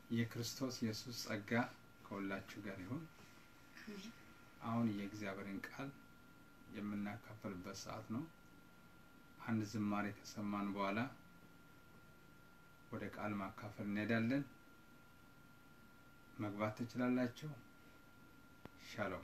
የክርስቶስ ኢየሱስ ጸጋ ከሁላችሁ ጋር ይሁን። አሁን የእግዚአብሔርን ቃል የምናካፈልበት ሰዓት ነው። አንድ ዝማሬ ከሰማን በኋላ ወደ ቃል ማካፈል እንሄዳለን። መግባት ትችላላችሁ። ሻሎም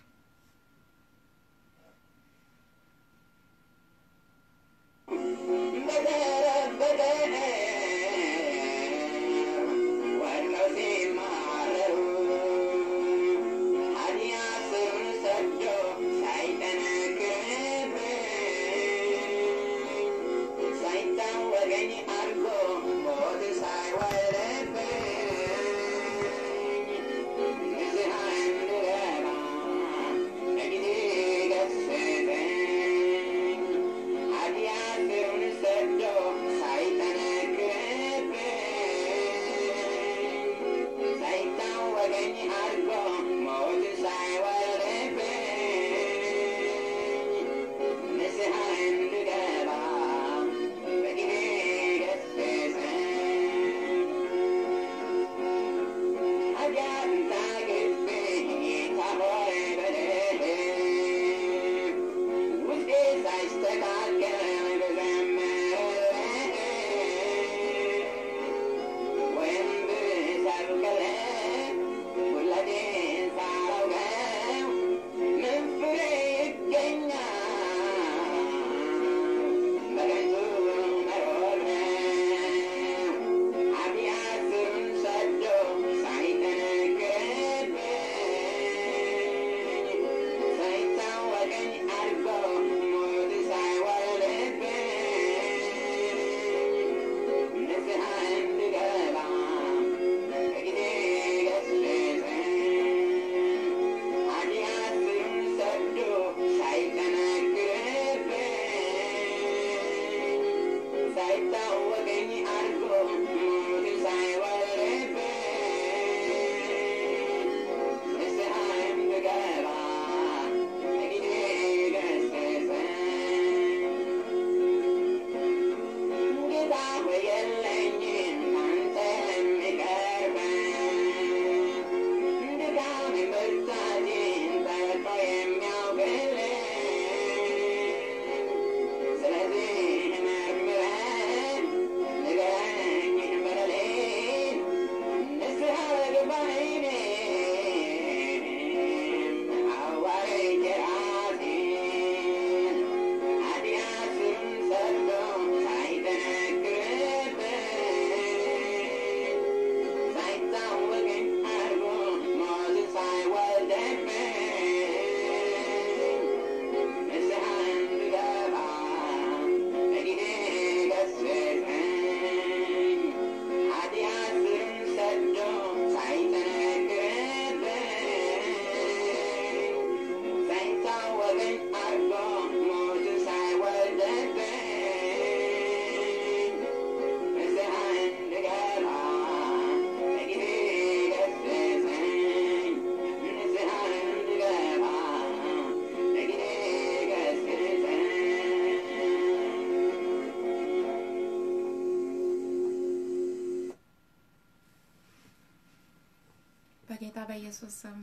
በጌታ በኢየሱስ ስም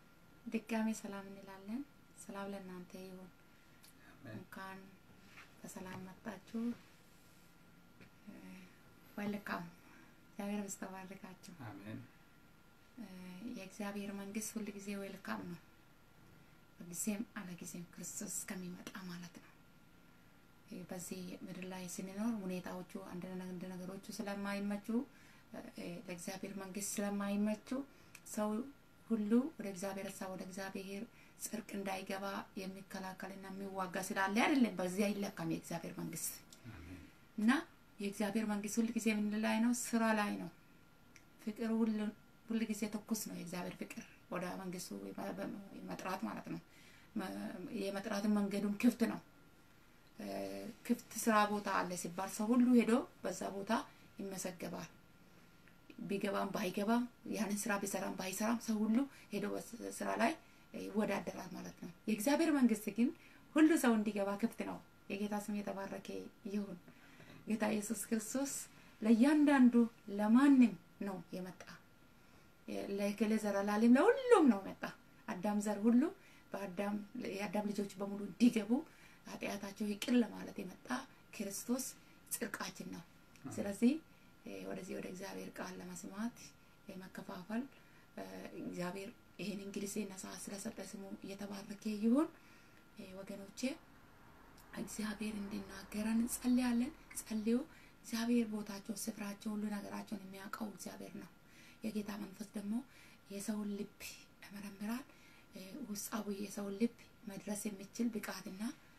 ድጋሜ ሰላም እንላለን። ሰላም ለእናንተ ይሁን። እንኳን በሰላም መጣችሁ። ወልካም እግዚአብሔር ምስተባርካችሁ። አሜን። የእግዚአብሔር መንግስት ሁል ጊዜ ዌልካም ነው። በጊዜም አለ ጊዜም ክርስቶስ እስከሚመጣ ማለት ነው። በዚህ ምድር ላይ ስንኖር ሁኔታዎቹ አንድ ነገሮቹ ስለማይመቹ ለእግዚአብሔር መንግስት ስለማይመቹ ሰው ሁሉ ወደ እግዚአብሔር ሀሳብ ወደ እግዚአብሔር ጽድቅ እንዳይገባ የሚከላከልና የሚዋጋ ስላለ አይደለም። በዚህ አይለካም የእግዚአብሔር መንግስት እና የእግዚአብሔር መንግስት ሁል ጊዜ ምን ላይ ነው? ስራ ላይ ነው። ፍቅር ሁል ጊዜ ትኩስ ነው። የእግዚአብሔር ፍቅር ወደ መንግስቱ መጥራት ማለት ነው። የመጥራትን መንገዱም ክፍት ነው። ክፍት ስራ ቦታ አለ ሲባል ሰው ሁሉ ሄዶ በዛ ቦታ ይመሰገባል። ቢገባም ባይገባም ያንን ስራ ቢሰራም ባይሰራም ሰው ሁሉ ሄዶ ስራ ላይ ይወዳደራል ማለት ነው። የእግዚአብሔር መንግስት ግን ሁሉ ሰው እንዲገባ ክፍት ነው። የጌታ ስም የተባረከ ይሁን። ጌታ ኢየሱስ ክርስቶስ ለእያንዳንዱ ለማንም ነው የመጣ ለእከሌ ዘር አላለም፣ ለሁሉም ነው መጣ። አዳም ዘር ሁሉ በአዳም የአዳም ልጆች በሙሉ እንዲገቡ ኃጢአታቸው ይቅር ለማለት የመጣ ክርስቶስ ጽድቃችን ነው። ስለዚህ ወደዚህ ወደ እግዚአብሔር ቃል ለመስማት መከፋፈል እግዚአብሔር ይህንን ጊዜና ሰዓት ስለሰጠ ስሙ እየተባረከ ይሁን። ወገኖቼ እግዚአብሔር እንዲናገረን እንጸልያለን። ጸልዩ። እግዚአብሔር ቦታቸውን፣ ስፍራቸውን፣ ሁሉ ነገራቸውን የሚያውቀው እግዚአብሔር ነው። የጌታ መንፈስ ደግሞ የሰውን ልብ ያመረምራል። ውስጣዊ የሰውን ልብ መድረስ የሚችል ብቃትና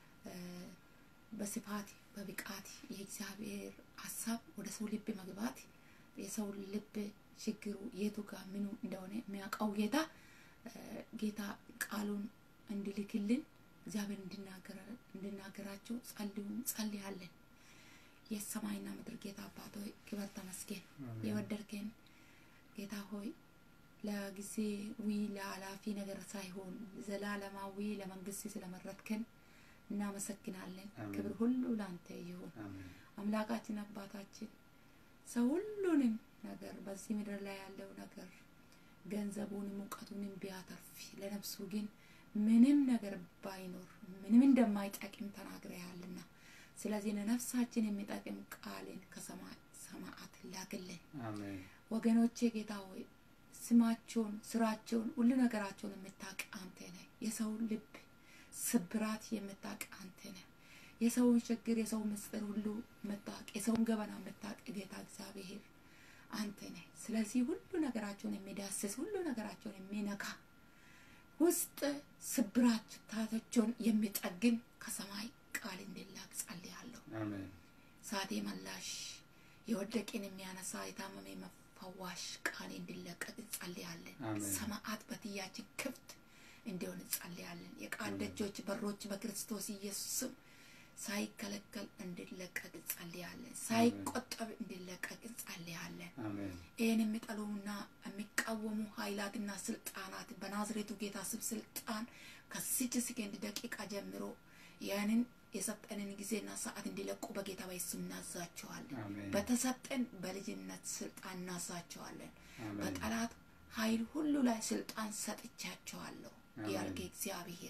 በስፋት በብቃት የእግዚአብሔር ሀሳብ ወደ ሰው ልብ መግባት የሰው ልብ ችግሩ የቱ ጋር ምኑ እንደሆነ የሚያውቀው ጌታ ጌታ ቃሉን እንዲልክልን እግዚአብሔር እንዲናገራቸው ጸልዩን ጸልያለን። የሰማይና ምድር ጌታ አባት ሆይ ክበር ተመስገን። የወደድከን ጌታ ሆይ ለጊዜዊ ለኃላፊ ነገር ሳይሆን ዘላለማዊ ለመንግስት ስለመረጥከን እናመሰግናለን። ክብር ሁሉ ለአንተ ይሁን። አምላካችን አባታችን ሰው ሁሉንም ነገር በዚህ ምድር ላይ ያለው ነገር ገንዘቡንም እውቀቱንም ቢያተርፍ ለነፍሱ ግን ምንም ነገር ባይኖር ምንም እንደማይጠቅም ተናግረሃልና ስለዚህ ለነፍሳችን የሚጠቅም ቃልን ከሰማይ ሰማዓት ላክልን። ወገኖቼ ጌታ ሆይ ስማቸውን፣ ስራቸውን፣ ሁሉ ነገራቸውን የምታውቅ አንተ ነህ። የሰውን ልብ ስብራት የምታውቅ አንተ ነህ። የሰውን ችግር፣ የሰውን ምስጢር ሁሉ የምታውቅ የሰውን ገበና የምታውቅ ጌታ እግዚአብሔር አንተ ነህ። ስለዚህ ሁሉ ነገራቸውን የሚዳስስ ሁሉ ነገራቸውን የሚነካ ውስጥ ስብራታቸውን የሚጠግን ከሰማይ ቃል እንዲላክ ጸልያለሁ። ሳቴ መላሽ የወደቅን የሚያነሳ የታመመ መፈዋሽ ቃል እንዲለቀቅ ጸልያለን። ሰማዓት በትያችን ክፍት እንዲሆን ጸልያለን። የቃል ደጆች በሮች በክርስቶስ ኢየሱስም ሳይከለከል እንዲለቀቅ ጸልያለን። ሳይቆጠብ እንዲለቀቅ ጸልያለን። ይህን የሚጠሉና የሚቃወሙ ኃይላትና ስልጣናት በናዝሬቱ ጌታ ስም ስልጣን ከዚች ሰከንድ ደቂቃ ጀምሮ ያንን የሰጠንን ጊዜና ሰዓት እንዲለቁ በጌታ በኢየሱስ እናዛቸዋለን። በተሰጠን በልጅነት ስልጣን እናዛቸዋለን። በጠላት ኃይል ሁሉ ላይ ስልጣን ሰጥቻቸዋለሁ ያልከ እግዚአብሔር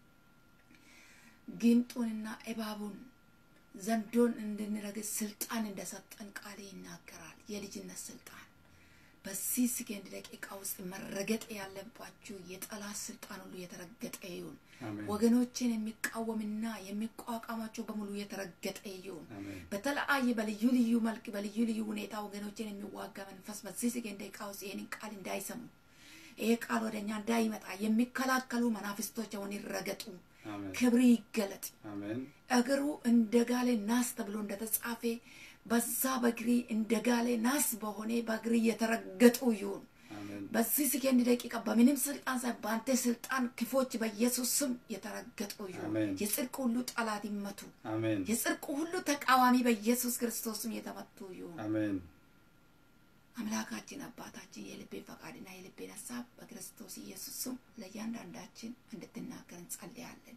ጊንጡንና እባቡን ዘንዶን እንድንረግጥ ስልጣን እንደሰጠን ቃል ይናገራል። የልጅነት ስልጣን በዚህ ሰከንድ ደቂቃ ውስጥ መረገጥ ያለባችሁ የጠላት ስልጣን ሁሉ የተረገጠ ይሁን። ወገኖችን የሚቃወምና የሚቋቋማቸው በሙሉ የተረገጠ ይሁን። በተለያየ በልዩ ልዩ መልክ በልዩ ልዩ ሁኔታ ወገኖችን የሚዋጋ መንፈስ በዚህ ሰከንድ ደቂቃ ውስጥ ይህንን ቃል እንዳይሰሙ ይሄ ቃል ወደ እኛ እንዳይመጣ የሚከላከሉ መናፍስቶች አሁን ይረገጡ። ክብር ይገለጥ። እግሩ እንደ ጋሌ ናስ ተብሎ እንደተጻፈ በዛ በእግሪ እንደ ጋሌ ናስ በሆነ በእግሪ የተረገጡ ይሁን። በዚህ ሰከንድ ደቂቃ በምንም ስልጣን ሳይ በአንተ ስልጣን ክፎች በኢየሱስ ስም የተረገጡ ይሁን። የጽድቅ ሁሉ ጠላት ይመቱ። የጽድቅ ሁሉ ተቃዋሚ በኢየሱስ ክርስቶስም የተመቱ ይሁን። አምላካችን አባታችን የልቤን ፈቃድና የልቤን ሀሳብ በክርስቶስ ኢየሱስ ስም ለእያንዳንዳችን እንድትናገር እንጸልያለን።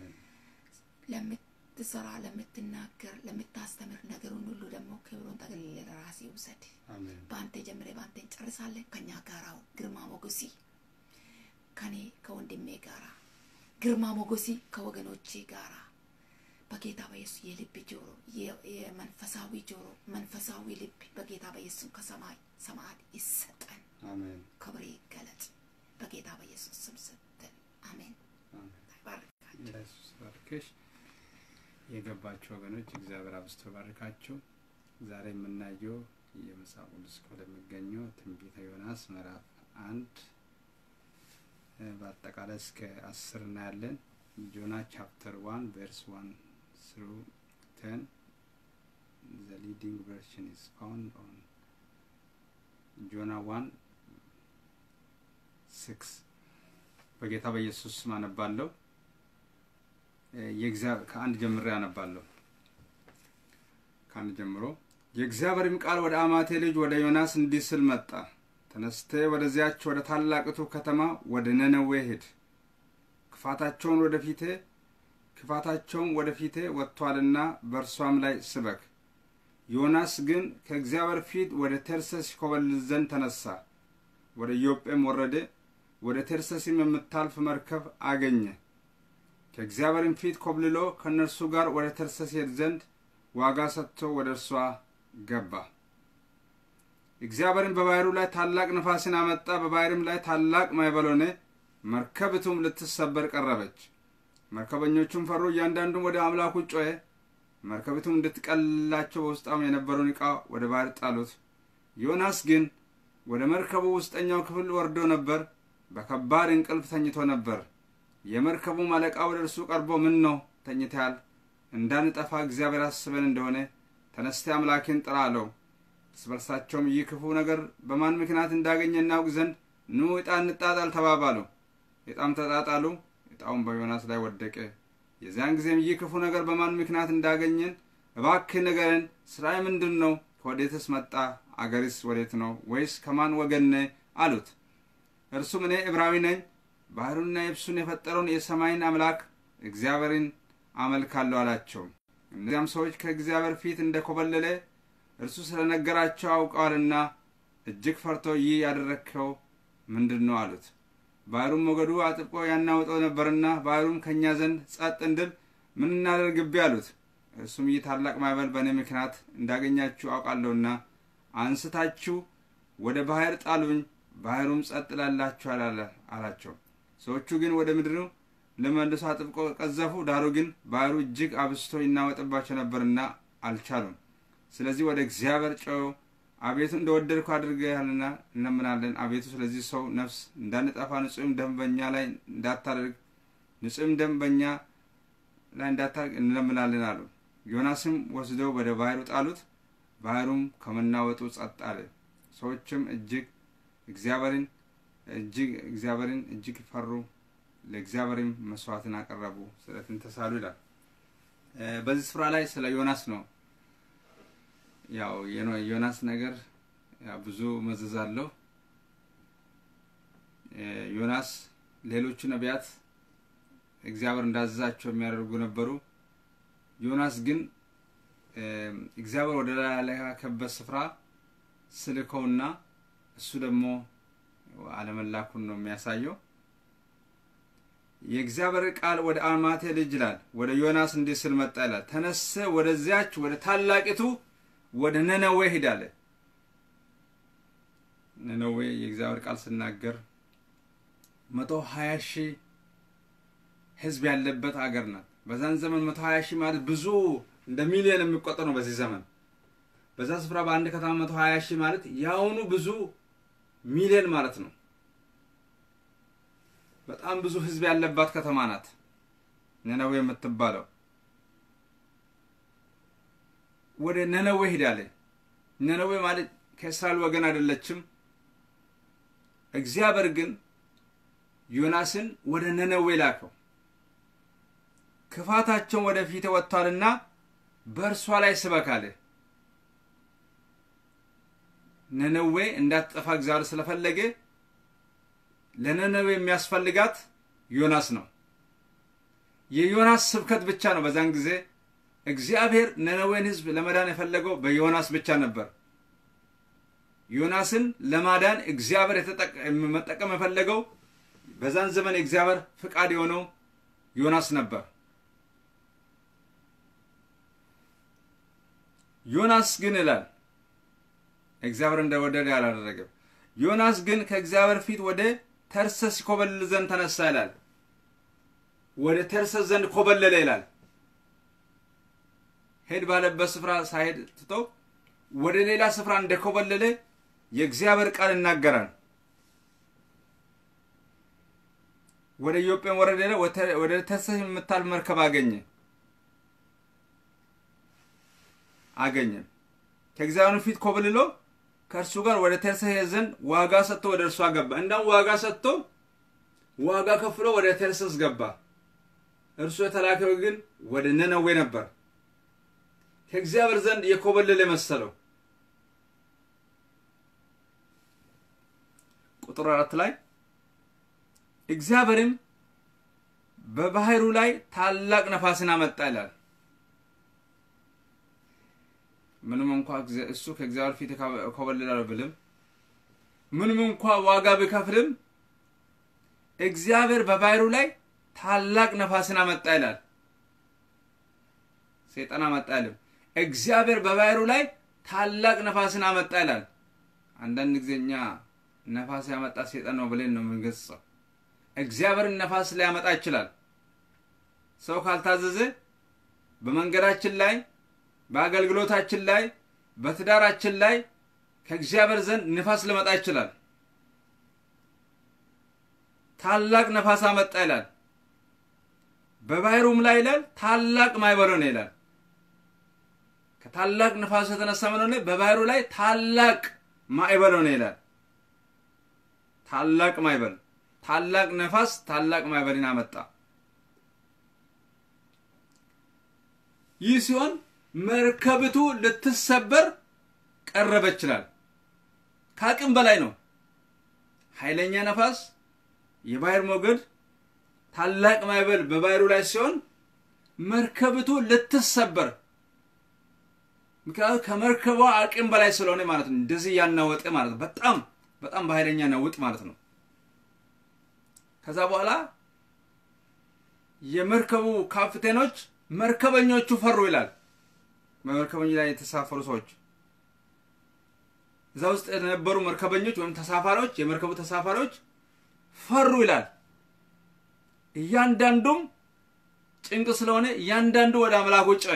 ለምትሰራ፣ ለምትናገር፣ ለምታስተምር ነገሩን ሁሉ ደግሞ ክብሩን ጠቅልል ለራሴ ውሰድ። በአንተ ጀምሬ በአንተ እንጨርሳለን። ከኛ ጋራው ግርማ ሞገሲ ከኔ ከወንድሜ ጋራ ግርማ ሞገሲ ከወገኖቼ ጋራ በጌታ በኢየሱስ የልብ ጆሮ የመንፈሳዊ ጆሮ መንፈሳዊ ልብ በጌታ በኢየሱስ ከሰማይ ሰማያት ይሰጠን። ክብር ይገለጥ በጌታ በኢየሱስ ስም ስትል አሜን። ኢየሱስ ባርክሽ። የገባችሁ ወገኖች እግዚአብሔር አብዝቶ ባርካችሁ። ዛሬ የምናየው የመጽሐፍ ቅዱስ ወደሚገኘው ትንቢተ ዮናስ ምዕራፍ አንድ በአጠቃላይ እስከ አስር እናያለን። ጆና ቻፕተር ዋን ቨርስ ዋን ስሩ ቴን ዘ ሊዲንግ ቨርሽን ኢዝ ፋውንድ ኦን ጆና ዋን ሲክስ በጌታ በኢየሱስ ስም አነባለሁ። ከአንድ ጀምሬ አነባለሁ። ከአንድ ጀምሮ የእግዚአብሔርም ቃል ወደ አማቴ ልጅ ወደ ዮናስ እንዲህ ስል መጣ። ተነስቴ ወደዚያች ወደ ታላቅቱ ከተማ ወደ ነነዌ ሂድ። ክፋታቸውን ወደ ፊቴ ክፋታቸውም ወደ ፊቴ ወጥቷልና በእርሷም ላይ ስበክ። ዮናስ ግን ከእግዚአብሔር ፊት ወደ ተርሴስ ይኮበልል ዘንድ ተነሳ። ወደ ኢዮጴም ወረደ። ወደ ተርሰሲም የምታልፍ መርከብ አገኘ። ከእግዚአብሔርም ፊት ኮብልሎ ከእነርሱ ጋር ወደ ተርሰስ ሄድ ዘንድ ዋጋ ሰጥቶ ወደ እርሷ ገባ። እግዚአብሔርም በባሕሩ ላይ ታላቅ ነፋስን አመጣ። በባሕርም ላይ ታላቅ ማዕበል ሆነ። መርከብቱም ልትሰበር ቀረበች። መርከበኞቹም ፈሩ፣ እያንዳንዱም ወደ አምላኩ ጮኸ። መርከቢቱም እንድትቀልላቸው በውስጣም የነበረውን ዕቃ ወደ ባሕር ጣሉት። ዮናስ ግን ወደ መርከቡ ውስጠኛው ክፍል ወርዶ ነበር፣ በከባድ እንቅልፍ ተኝቶ ነበር። የመርከቡም አለቃ ወደ እርሱ ቀርቦ ምን ነው ተኝተሃል? እንዳንጠፋ እግዚአብሔር አስበን እንደሆነ ተነስተ አምላኬን ጥራ አለው። እርስ በርሳቸውም ይህ ክፉ ነገር በማን ምክንያት እንዳገኘ እናውቅ ዘንድ ኑ ዕጣ እንጣጣል ተባባሉ። ዕጣም ተጣጣሉ። ዕጣውም በዮናስ ላይ ወደቀ። የዚያን ጊዜም ይህ ክፉ ነገር በማን ምክንያት እንዳገኘን እባክህ ንገረን። ስራዬ ምንድን ነው? ከወዴትስ መጣ? አገርስ ወዴት ነው? ወይስ ከማን ወገን ነህ? አሉት። እርሱም እኔ ዕብራዊ ነኝ፣ ባህሩንና የብሱን የፈጠረውን የሰማይን አምላክ እግዚአብሔርን አመልካለሁ አላቸው። እነዚያም ሰዎች ከእግዚአብሔር ፊት እንደ ኮበለለ እርሱ ስለነገራቸው አውቀዋልና እጅግ ፈርቶ ይህ ያደረግከው ምንድን ነው አሉት። ባህሩም ሞገዱ አጥብቆ ያናውጠው ነበርና ባህሩም ከእኛ ዘንድ ጸጥ እንድል ምን እናደርግብህ አሉት። እርሱም ይህ ታላቅ ማዕበል በእኔ ምክንያት እንዳገኛችሁ አውቃለሁና አንስታችሁ ወደ ባህር ጣሉኝ፣ ባህሩም ጸጥ ላላችኋል አላቸው። ሰዎቹ ግን ወደ ምድሩ ለመልሶ አጥብቆ ቀዘፉ። ዳሩ ግን ባህሩ እጅግ አብስቶ ይናወጥባቸው ነበርና አልቻሉም። ስለዚህ ወደ እግዚአብሔር ጮኸው አቤቱ እንደወደድኩ አድርገሃልና እንለምናለን። አቤቱ ስለዚህ ሰው ነፍስ እንዳንጠፋ ንጹሕም ደም በእኛ ላይ እንዳታደርግ ንጹሕም ደም በእኛ ላይ እንዳታደርግ እንለምናለን አሉ። ዮናስም ወስደው ወደ ባህሩ ጣሉት። ባህሩም ከመናወጡ ጸጥ አለ። ሰዎችም እጅግ እግዚአብሔርን እጅግ እግዚአብሔርን እጅግ ፈሩ። ለእግዚአብሔርም መስዋዕትን አቀረቡ፣ ስለትን ተሳሉ ይላል። በዚህ ስፍራ ላይ ስለ ዮናስ ነው። ያው የዮናስ ነገር ብዙ መዘዝ አለው። ዮናስ ሌሎቹ ነቢያት እግዚአብሔር እንዳዘዛቸው የሚያደርጉ ነበሩ። ዮናስ ግን እግዚአብሔር ወደ ላከበት ስፍራ ስልከውና እሱ ደግሞ አለመላኩን ነው የሚያሳየው። የእግዚአብሔር ቃል ወደ አማቴ ልጅ ይላል ወደ ዮናስ እንዲህ ስል መጣ ይላል። ተነሰ ወደዚያች ወደ ታላቂቱ ወደ ነነዌ ሂዳለ። ነነዌ የእግዚአብሔር ቃል ስናገር መቶ ሀያ ሺህ ህዝብ ያለበት አገር ናት። በዛን ዘመን መቶ ሀያ ሺህ ማለት ብዙ እንደ ሚሊዮን የሚቆጠር ነው። በዚህ ዘመን በዛ ስፍራ በአንድ ከተማ መቶ ሀያ ሺህ ማለት የአሁኑ ብዙ ሚሊዮን ማለት ነው። በጣም ብዙ ህዝብ ያለባት ከተማ ናት ነነዌ የምትባለው። ወደ ነነዌ ሄዳለ። ነነዌ ማለት ከእስራኤል ወገን አይደለችም። እግዚአብሔር ግን ዮናስን ወደ ነነዌ ላከው። ክፋታቸውን ወደፊት ወጥቷልና በእርሷ ላይ ስበክ አለ። ነነዌ እንዳትጠፋ እግዚአብሔር ስለፈለገ ለነነዌ የሚያስፈልጋት ዮናስ ነው። የዮናስ ስብከት ብቻ ነው። በዛን ጊዜ እግዚአብሔር ነነዌን ህዝብ ለመዳን የፈለገው በዮናስ ብቻ ነበር። ዮናስን ለማዳን እግዚአብሔር መጠቀም የፈለገው በዛን ዘመን የእግዚአብሔር ፍቃድ የሆነው ዮናስ ነበር። ዮናስ ግን ይላል እግዚአብሔር እንደወደደ አላደረገም። ዮናስ ግን ከእግዚአብሔር ፊት ወደ ተርሰስ ኮበልል ዘንድ ተነሳ ይላል። ወደ ተርሰስ ዘንድ ኮበለለ ይላል። ሄድ ባለበት ስፍራ ሳይሄድ ትቶ ወደ ሌላ ስፍራ እንደኮበለለ የእግዚአብሔር ቃል ይናገራል። ወደ ኢዮጴም ወረደ፣ ወደ ተርሰስ የምታልፍ መርከብ አገኘ አገኘ ከእግዚአብሔር ፊት ኮብልሎ ከእርሱ ጋር ወደ ተርሴስ ዘንድ ዋጋ ሰጥቶ ወደ እርሷ ገባ። እንዳውም ዋጋ ሰጥቶ ዋጋ ከፍሎ ወደ ተርሴስ ገባ። እርሱ የተላከው ግን ወደ ነነዌ ነበር። ከእግዚአብሔር ዘንድ የኮበለለ መሰለው። ቁጥር አራት ላይ እግዚአብሔርም በባህሩ ላይ ታላቅ ነፋስን አመጣ ይላል። ምንም እንኳ እሱ ከእግዚአብሔር ፊት ኮበልላለሁ ብልም ምንም እንኳ ዋጋ ቢከፍልም እግዚአብሔር በባህሩ ላይ ታላቅ ነፋስን አመጣ ይላል። ሰይጣን አመጣ አይልም። እግዚአብሔር በባህሩ ላይ ታላቅ ነፋስን አመጣ ይላል። አንዳንድ ጊዜ እኛ ነፋስ ያመጣ ሰይጣን ነው ብለን ነው የምንገጽጸው። እግዚአብሔርን ነፋስ ሊያመጣ ይችላል። ሰው ካልታዘዘ በመንገዳችን ላይ፣ በአገልግሎታችን ላይ፣ በትዳራችን ላይ ከእግዚአብሔር ዘንድ ንፋስ ሊመጣ ይችላል። ታላቅ ነፋስ አመጣ ይላል። በባህሩም ላይ ይላል ታላቅ ማዕበል ሆነ ይላል። ከታላቅ ነፋስ የተነሳ ምን ሆነ? በባህሩ ላይ ታላቅ ማዕበል ሆነ ይላል። ታላቅ ማዕበል፣ ታላቅ ነፋስ፣ ታላቅ ማዕበልን አመጣ። ይህ ሲሆን መርከብቱ ልትሰበር ቀረበ ይችላል። ከአቅም በላይ ነው። ኃይለኛ ነፋስ፣ የባህር ሞገድ፣ ታላቅ ማዕበል በባህሩ ላይ ሲሆን መርከብቱ ልትሰበር ምክንያቱም ከመርከቧ አቅም በላይ ስለሆነ ማለት ነው። እንደዚህ ያናወጠ ማለት ነው። በጣም በጣም በኃይለኛ ነውጥ ማለት ነው። ከዛ በኋላ የመርከቡ ካፕቴኖች መርከበኞቹ ፈሩ ይላል። በመርከበኞች ላይ የተሳፈሩ ሰዎች እዛ ውስጥ የነበሩ መርከበኞች ወይም ተሳፋሪዎች የመርከቡ ተሳፋሪዎች ፈሩ ይላል። እያንዳንዱም ጭንቅ ስለሆነ እያንዳንዱ ወደ አምላኩ ጮኸ።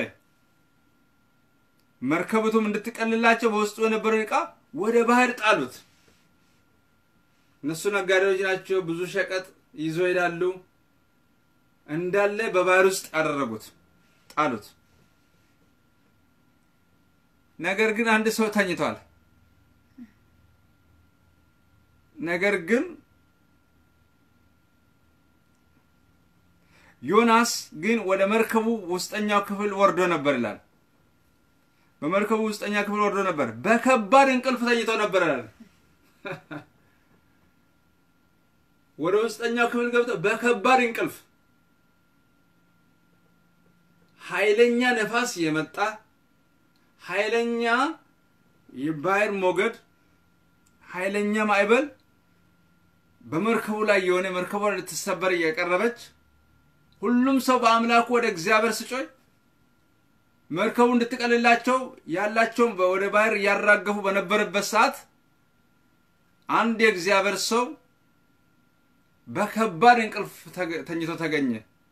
መርከብቱም እንድትቀልላቸው በውስጡ የነበረውን ዕቃ ወደ ባህር ጣሉት። እነሱ ነጋዴዎች ናቸው። ብዙ ሸቀጥ ይዞ ይሄዳሉ። እንዳለ በባህር ውስጥ ያደረጉት ጣሉት። ነገር ግን አንድ ሰው ተኝቷል። ነገር ግን ዮናስ ግን ወደ መርከቡ ውስጠኛው ክፍል ወርዶ ነበር ይላል። በመርከቡ ውስጠኛ ክፍል ወርዶ ነበር፣ በከባድ እንቅልፍ ተኝቶ ነበር ይላል። ወደ ውስጠኛው ክፍል ገብቶ በከባድ እንቅልፍ ኃይለኛ ነፋስ የመጣ ኃይለኛ የባህር ሞገድ ኃይለኛ ማዕበል በመርከቡ ላይ የሆነ መርከቧ ልትሰበር እየቀረበች ሁሉም ሰው በአምላኩ ወደ እግዚአብሔር ስጮይ መርከቡ እንድትቀልላቸው ያላቸውን ወደ ባህር እያራገፉ በነበረበት ሰዓት አንድ የእግዚአብሔር ሰው በከባድ እንቅልፍ ተኝቶ ተገኘ።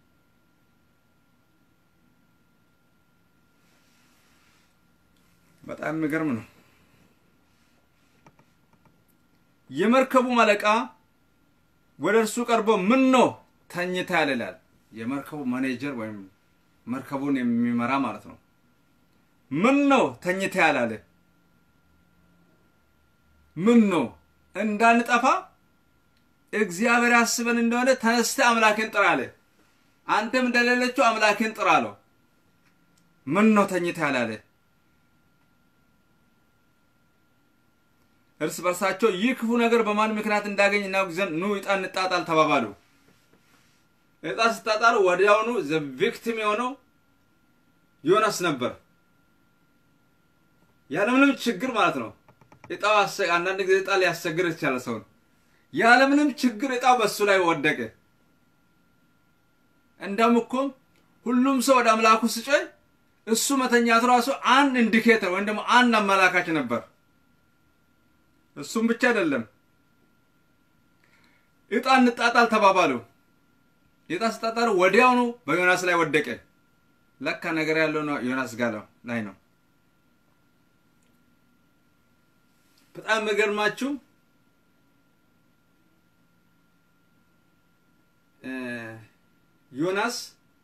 በጣም የሚገርም ነው። የመርከቡ አለቃ ወደ እርሱ ቀርቦ ምን ነው ተኝተሃል ይላል። የመርከቡ ማኔጀር ወይም መርከቡን የሚመራ ማለት ነው። ምን ነው ተኝተሃል አለ። ምን ነው እንዳንጠፋ እግዚአብሔር ያስበን እንደሆነ ተነስተህ አምላክን ጥራ አለ። አንተም እንደሌለችው አምላክን ጥራ አለው። ምን ነው ተኝተሃል አለ። እርስ በርሳቸው ይህ ክፉ ነገር በማን ምክንያት እንዳገኝ እናውቅ ዘንድ ኑ ዕጣ እንጣጣል ተባባሉ። ዕጣ ስታጣሉ ወዲያውኑ ዘ ቪክቲም የሆነው ዮናስ ነበር። ያለምንም ችግር ማለት ነው። ዕጣው አንዳንድ ጊዜ ዕጣ ሊያስቸግር ይቻላል ሰውን። ያለምንም ችግር ዕጣው በሱ ላይ ወደቀ። እንደውም እኮ ሁሉም ሰው ወደ አምላኩ ስጮይ እሱ መተኛቱ ራሱ አንድ ኢንዲኬተር ወይም ደግሞ አንድ አመላካች ነበር። እሱም ብቻ አይደለም፣ ዕጣ እንጣጣል ተባባሉ። ዕጣ ስጣጣሉ ወዲያውኑ በዮናስ ላይ ወደቀ። ለካ ነገር ያለው ነው ዮናስ ጋር ላይ ነው። በጣም የሚገርማችሁ ዮናስ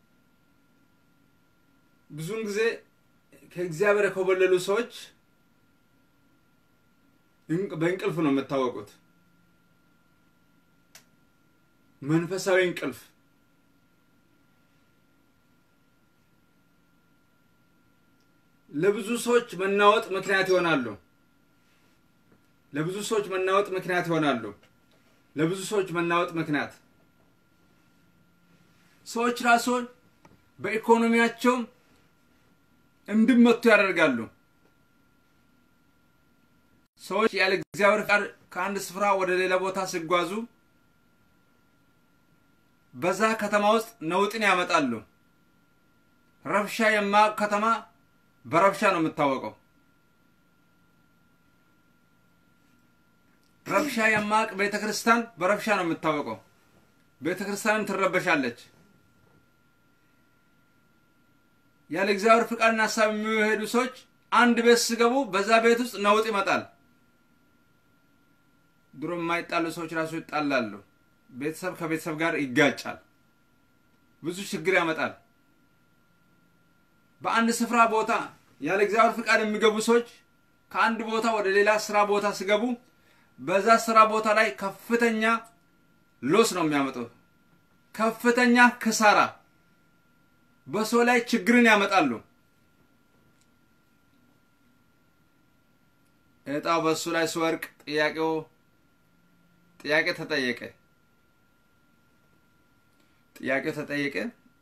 ብዙውን ጊዜ ከእግዚአብሔር የኮበለሉ ሰዎች በእንቅልፍ ነው የምታወቁት። መንፈሳዊ እንቅልፍ ለብዙ ሰዎች መናወጥ ምክንያት ይሆናሉ። ለብዙ ሰዎች መናወጥ ምክንያት ይሆናሉ። ለብዙ ሰዎች መናወጥ ምክንያት ሰዎች ራስዎን በኢኮኖሚያቸው እንዲመቱ ያደርጋሉ። ሰዎች ያለ እግዚአብሔር ፍቃድ ከአንድ ስፍራ ወደ ሌላ ቦታ ሲጓዙ በዛ ከተማ ውስጥ ነውጥን ያመጣሉ። ረብሻ የማያውቅ ከተማ በረብሻ ነው የምታወቀው። ረብሻ የማያውቅ ቤተ ክርስቲያን በረብሻ ነው የምታወቀው። ቤተ ክርስቲያንም ትረበሻለች። ያለ እግዚአብሔር ፍቃድና ሀሳብ የሚሄዱ ሰዎች አንድ ቤት ሲገቡ በዛ ቤት ውስጥ ነውጥ ይመጣል። ድሮ የማይጣሉ ሰዎች ራሱ ይጣላሉ። ቤተሰብ ከቤተሰብ ጋር ይጋጫል። ብዙ ችግር ያመጣል። በአንድ ስፍራ ቦታ ያለ እግዚአብሔር ፍቃድ የሚገቡ ሰዎች ከአንድ ቦታ ወደ ሌላ ስራ ቦታ ሲገቡ በዛ ስራ ቦታ ላይ ከፍተኛ ሎስ ነው የሚያመጡት። ከፍተኛ ክሳራ በሰው ላይ ችግርን ያመጣሉ። እጣው በሱ ላይ ሲወርቅ ጥያቄው ጥያቄ ተጠየቀ። ጥያቄው ተጠየቀ።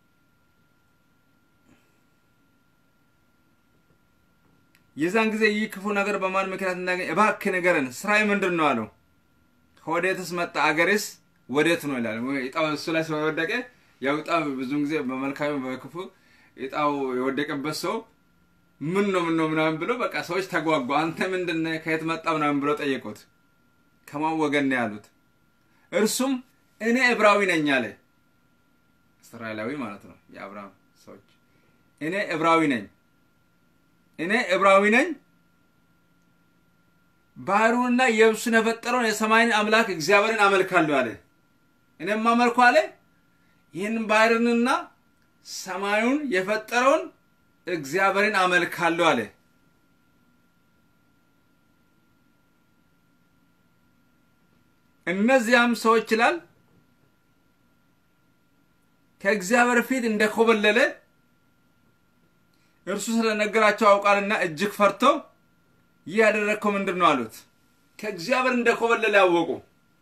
የዛን ጊዜ ይህ ክፉ ነገር በማን ምክንያት እንዳገኘ እባክህ ንገረን፣ ስራዬ ምንድን ነው አለው። ከወዴትስ መጣ? አገርስ ወዴት ነው ይላል። እጣው እሱ ላይ ስለወደቀ ያው እጣ ብዙውን ጊዜ በመልካም በክፉ እጣው የወደቀበት ሰው ምን ነው ምን ነው ምናምን ብሎ በቃ ሰዎች ተጓጓ። አንተ ምንድን ነህ? ከየት መጣ ምናምን ብሎ ጠየቁት። ከማን ወገን ነው ያሉት? እርሱም እኔ ዕብራዊ ነኝ አለ። እስራኤላዊ ማለት ነው የአብርሃም ሰዎች። እኔ ዕብራዊ ነኝ እኔ ዕብራዊ ነኝ ባህሩንና የብሱን የፈጠረውን የሰማይን አምላክ እግዚአብሔርን አመልካለሁ አለ። እኔም አመልኩ አለ ይህንን ባህርንና ሰማዩን የፈጠረውን እግዚአብሔርን አመልካለሁ አለ። እነዚያም ሰዎች ይላል ከእግዚአብሔር ፊት እንደኮበለለ እርሱ ስለነገራቸው አውቃልና እጅግ ፈርቶ ይህ ያደረግከው ምንድን ነው አሉት። ከእግዚአብሔር እንደኮበለለ ያወቁ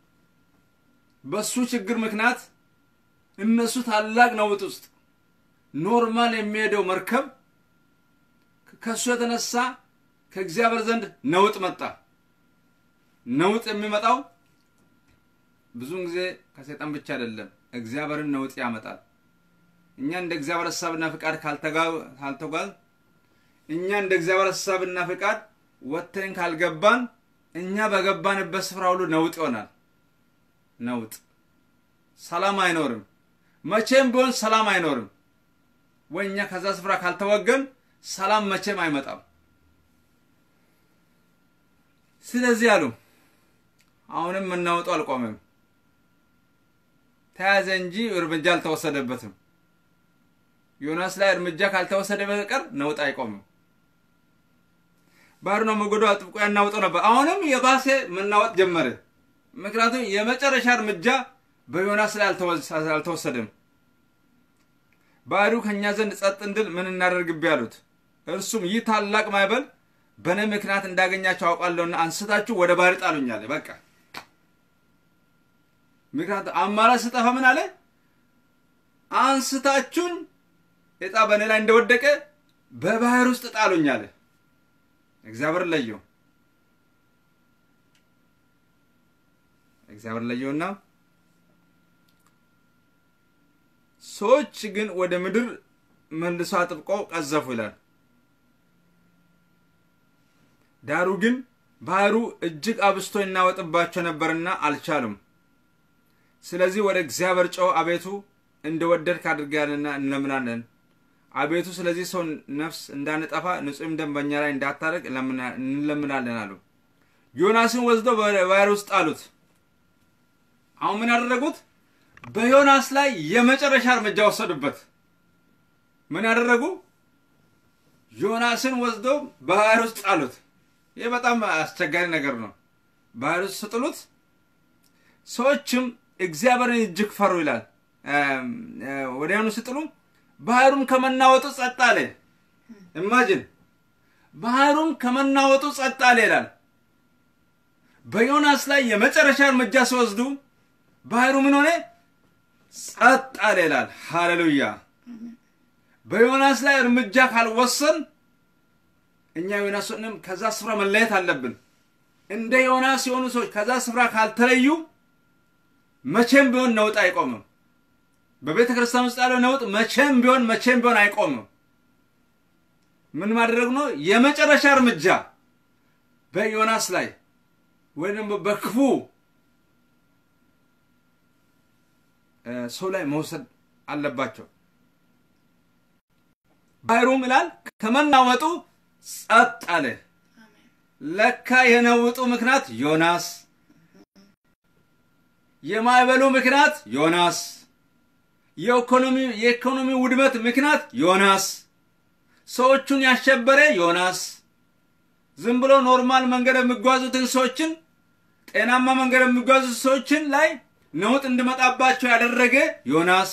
በሱ ችግር ምክንያት እነሱ ታላቅ ነውጥ ውስጥ ኖርማል የሚሄደው መርከብ ከእሱ የተነሳ ከእግዚአብሔር ዘንድ ነውጥ መጣ። ነውጥ የሚመጣው ብዙውን ጊዜ ከሰይጣን ብቻ አይደለም፣ እግዚአብሔርን ነውጥ ያመጣል። እኛ እንደ እግዚአብሔር ሀሳብና ፍቃድ ካልተጓዝ እኛ እንደ እግዚአብሔር ሀሳብና ፍቃድ ወጥተን ካልገባን እኛ በገባንበት ስፍራ ሁሉ ነውጥ ይሆናል። ነውጥ፣ ሰላም አይኖርም። መቼም ቢሆን ሰላም አይኖርም። ወይ እኛ ከዛ ስፍራ ካልተወገን ሰላም መቼም አይመጣም። ስለዚህ አሉ አሁንም መናወጡ አልቆመም። ተያዘ እንጂ እርምጃ አልተወሰደበትም። ዮናስ ላይ እርምጃ ካልተወሰደ በቀር ነውጥ አይቆምም። ባህሩን ሞገዱ አጥብቆ ያናውጠው ነበር። አሁንም የባሰ መናወጥ ጀመረ። ምክንያቱም የመጨረሻ እርምጃ በዮናስ ላይ አልተወሰደም። ባህሩ ከእኛ ዘንድ ጸጥ እንድል ምን እናደርግብህ አሉት። እርሱም ይህ ታላቅ ማዕበል በእኔ ምክንያት እንዳገኛቸው አውቃለሁና አንስታችሁ ወደ ባህር ጣሉኝ አለ። በቃ ምክንያቱም አማራጭ ስጠፋ ምን አለ? አንስታችሁን እጣ በእኔ ላይ እንደወደቀ በባህር ውስጥ ጣሉኝ አለ። እግዚአብሔር ለየው። እግዚአብሔር ለየውና ሰዎች ግን ወደ ምድር መልሶ አጥብቀው ቀዘፉ ይላል። ዳሩ ግን ባህሩ እጅግ አብስቶ ይናወጥባቸው ነበርና አልቻሉም። ስለዚህ ወደ እግዚአብሔር ጮው አቤቱ እንደወደድክ አድርገናልና እንለምናለን። አቤቱ ስለዚህ ሰው ነፍስ እንዳንጠፋ ንጹሕም ደም በእኛ ላይ እንዳታደርግ እንለምናለን አሉ። ዮናስን ወስደው በባህር ውስጥ ጣሉት። አሁን ምን ያደረጉት? በዮናስ ላይ የመጨረሻ እርምጃ ወሰዱበት። ምን ያደረጉ? ዮናስን ወስደው ባህር ውስጥ ጣሉት። ይህ በጣም አስቸጋሪ ነገር ነው። ባህር ውስጥ ስጥሉት ሰዎችም እግዚአብሔርን እጅግ ፈሩ ይላል። ወዲያውኑ ስጥሉ ባህሩን ከመናወጡ ጸጥ አለ። ኢማጅን ባህሩን ከመናወጡ ጸጥ አለ ይላል። በዮናስ ላይ የመጨረሻ እርምጃ ሲወስዱ ባህሩ ምን ሆነ? ጸጥ አለ ይላል። ሃሌሉያ። በዮናስ ላይ እርምጃ ካልወሰን እኛ ዮናስንም ከዛ ስፍራ መለየት አለብን። እንደ ዮናስ የሆኑ ሰዎች ከዛ ስፍራ ካልተለዩ መቼም ቢሆን ነውጥ አይቆምም። በቤተ ክርስቲያን ውስጥ ያለው ነውጥ መቼም ቢሆን መቼም ቢሆን አይቆምም። ምን ማድረግ ነው? የመጨረሻ እርምጃ በዮናስ ላይ ወይም ደግሞ በክፉ ሰው ላይ መውሰድ አለባቸው። ባህሩም ይላል ከመናወጡ ጸጥ አለ። ለካ የነውጡ ምክንያት ዮናስ፣ የማዕበሉ ምክንያት ዮናስ፣ የኢኮኖሚ የኢኮኖሚ ውድመት ምክንያት ዮናስ፣ ሰዎቹን ያሸበረ ዮናስ፣ ዝም ብሎ ኖርማል መንገድ የሚጓዙትን ሰዎችን ጤናማ መንገድ የሚጓዙት ሰዎችን ላይ ነውጥ እንዲመጣባቸው ያደረገ ዮናስ፣